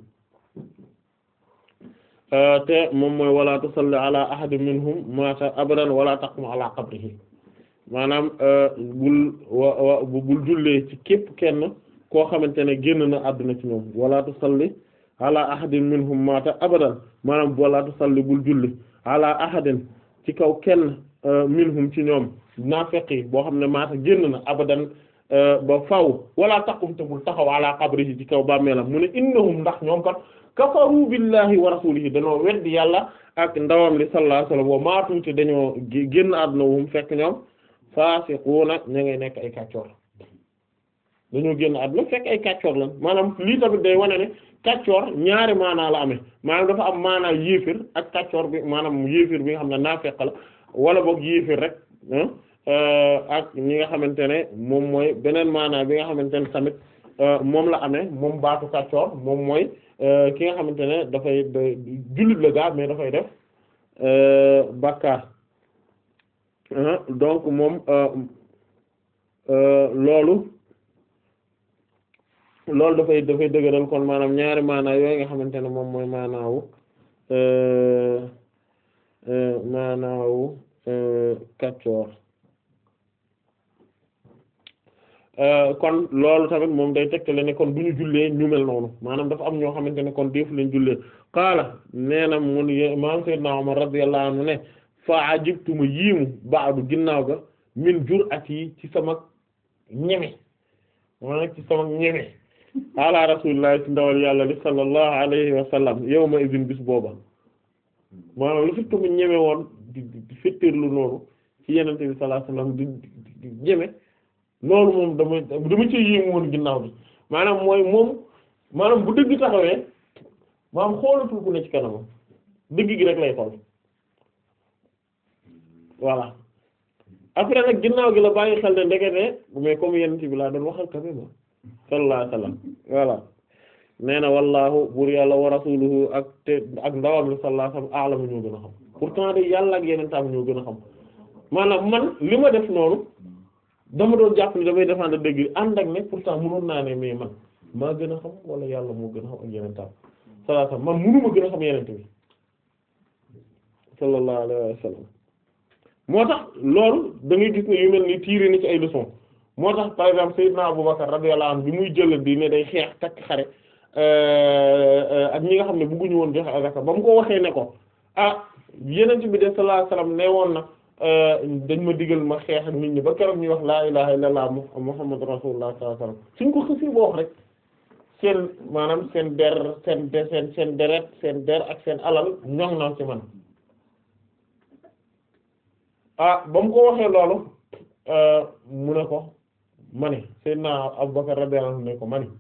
te moom mooy wala tusalli ala ahadin minhum mata abadan wala taqum ala qabrihi maanaam bul wa bul jullee ci képp kenn koo xamante ne génn na àdduna ci ñoom wala tusalli ala ahadin minhum mata abadan maanaam wala tusalli bul julli ala ahadin ci kaw kenn minhum ci ñoom naafeqi boo xam ne maata génn na abadan ba faw wala taqum te bul taxaw ala qabrihi ci kaw bàmmeelam mu ne innahum ndax ñoom kat kafaru billahi wa rasulihi dañoo weddi yàlla ak ndawam li sallallahu alayhi wasallam wa maatu te dañoo génn àdduna wum fekk ñoom faasiquuna ña ngay nekk ay kàccoor dañoo génn àdduna fekk ay kàccoor lan maanaam lii tamit day wane ne kàccoor ñaari maanaa la amee maanaam dafa am maanaa yéefir ak kàccoor bi maanaam yéefir bi nga xam ne naafeq la wala boog yéefir rek ak ñi nga xamante ne moom mooy beneen maanaa bi nga xamante ne tamit moom la amee moom baatu kàccoor moom mooy ki nga xamante ne dafay jullit la gaa mais dafay def bàkkaar donc moom loolu loolu dafay dafay dëgëral kon maanaam ñaari maanaa yooyu nga xamante ne moom mooy maanaawu maanaawu kàccoor kon loolu tamit moom day tegtale ne kon du ñu jullee ñu mel noonu maanaam dafa am ñoo xamante ne kon defu leen jullee qaala nee na mun maam Seydina Umar radiyallahu anhu ne fa ajibtu ma yiimu baadu ginnaaw ga min jur'ati ci sama ñeme maanaam ci sama ñeme ala rasulillah ci ndawal yàlla li sallallahu alayhi wa sallam yawma idin bis booba maanaam lu fekk mu ñeme woon di di fettirlu noonu ci yenente bi sallallahu alayhi wa sallam di di ñeme loolu moom dama dama ci yéemu woon ginnaaw bi maanaam mooy moom maanaam bu dëgg taxawee maanaam xoolatul ku ne ci kanamam dëgg gi rek lay xool voilà après nag ginnaaw gi la bàyyi xel ne ndekete mais comme yenent bi laa doon waxal quand même sallallahu alayhi wasallam voilà nee na wallaahu buur yàlla wa rasuluhu ak te ak ndawam bi sallallahu alayhi wasallam a'lamu ñoo gën a xam pourtant de yàlla ak yeneen tam ñoo gën a xam maanaam man li ma def noonu dama doon jàpp ni damay défendre dëgg ànd ak ne pourtant mënoon naa ne mais man maa gën a xam wala yàlla moo gën a xam ak yeneen tam sallallahu alayhi wasallam man mënuma gën a xam yeneen bi sallallahu alayhi wasallam moo tax loolu da ngay gis ne yu mel ni tiire ni ci ay leçons moo tax par exemple Seydina Abubakar radiyallahu anhu bi muy jël di ne day xeex takk xare ak ñi nga xam ne bëgguñu woon joxe azaka ba mu ko waxee ne ko ah yeneen bi de sallallahu alayhi wasallam ne woon na dañ ma digal ma xeex ak nit ñi ba keroog ñuy wax laa ilaha illallah muhammadu rasulullah sallallahu alayhi wasallam suñ ko xësi boo wax rek seen maanaam seen der seen de seen seen deret seen der ak seen alal ñoŋ na ci man ah ba mu ko waxee loolu mu ne ko ma ne Seydina Abubakar radiyallahu anhu ne ko ma ne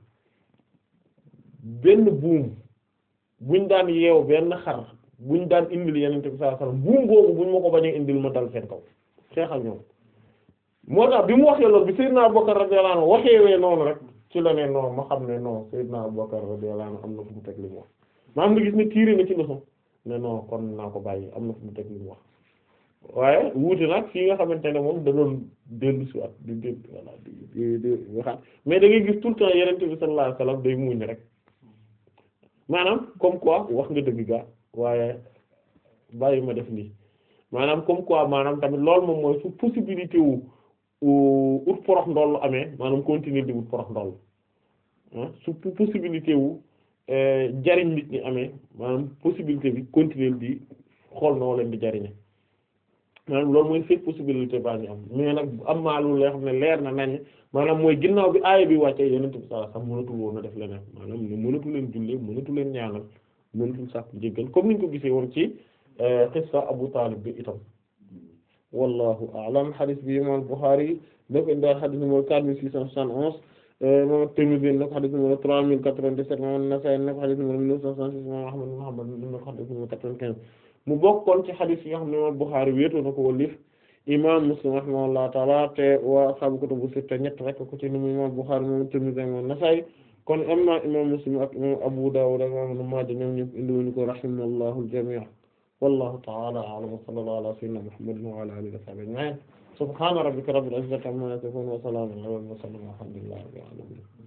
benn buum buñ daan yeew benn xar buñ daan indil yenente bi sallallahu alayhi wasallam buum googu buñ ma ko bañee indil ma dal seen kaw xeexal ñoom moo tax bi mu waxee loolu bi Seydina Abubakar radiyallahu anhu waxeewee noonu rek ci la ne non ma xam ne non Seydina Abubakar radiyallahu anhu am na fu mu teg li mu wax maam nga gis ne tiiri na ci leçon ne non kon naa ko bàyyi am na fu mu teg li mu wax waaye wuute nag fii nga xamante ne moom da doon dellu si waat di dégg voilà di di di waxaat mais da ngay gis tout le temps yenente bi sallallahu alayhi wasallam day muñ rek maanaam comme quoi wax nga dëgg gaa waaye bàyyi ma def lii maanaam comme quoi maanaam tamit loolu moom mooy su possibilité wu ut porox ndoll amee maanaam continuer di ut porox ndoll ah su possibilité wu jariñ nit ñi amee maanaam possibilité bi continuer di xool noo leen di jariñe maanaam loolu mooy fekk possibilité baa ngi am mais nag am maa lu leer xam ne leer na nañ maanaam mooy ginnaaw bi aaya bi wàccee yonent bi sallallahu alayhi wasallam mënatul woon a def leneen maanaam ne mënatu leen jullee mënatu leen ñaanal mënatul sàkk jéggal comme niñ ko gisee woon ci qissa Abu Talib bi itam wallahu a'lam hadith bi imam Bukhari da ko indi hadith numéro quatre mille six cent soixante onze imam Tirmidhi na ko hadith numéro trois mille quatre-vingt-dix-sept imam Nasa'i na ko hadith numéro mille neuf cent soixante-six imam Ahmad ibn Hanbal na ko hadith numéro quatre-vingt-quinze mu bokkoon ci hadith yi nga xam ne imam Bukhari wéetoo na ko wallif imam Muslim rahimahullahu ta'ala te waa ashaabu kutubu sitta ñett rek ko ci numu imam Bukhari imam Tirmidhi imam Nasa'i kon am na imam Muslim ak imam Abu Dawud ak imam Ibn Maaja ñoom ñëpp indi wuñu ko rahimallahu al-jami' wallahu ta'ala a'lam wa sallallahu ala sayyidina Muhammadin wa ala alihi wa sahbihi ajma'in subhana rabbika rabbil izzati amma yasifun wa salamun ala al-mursalin walhamdulillahi rabbil alamin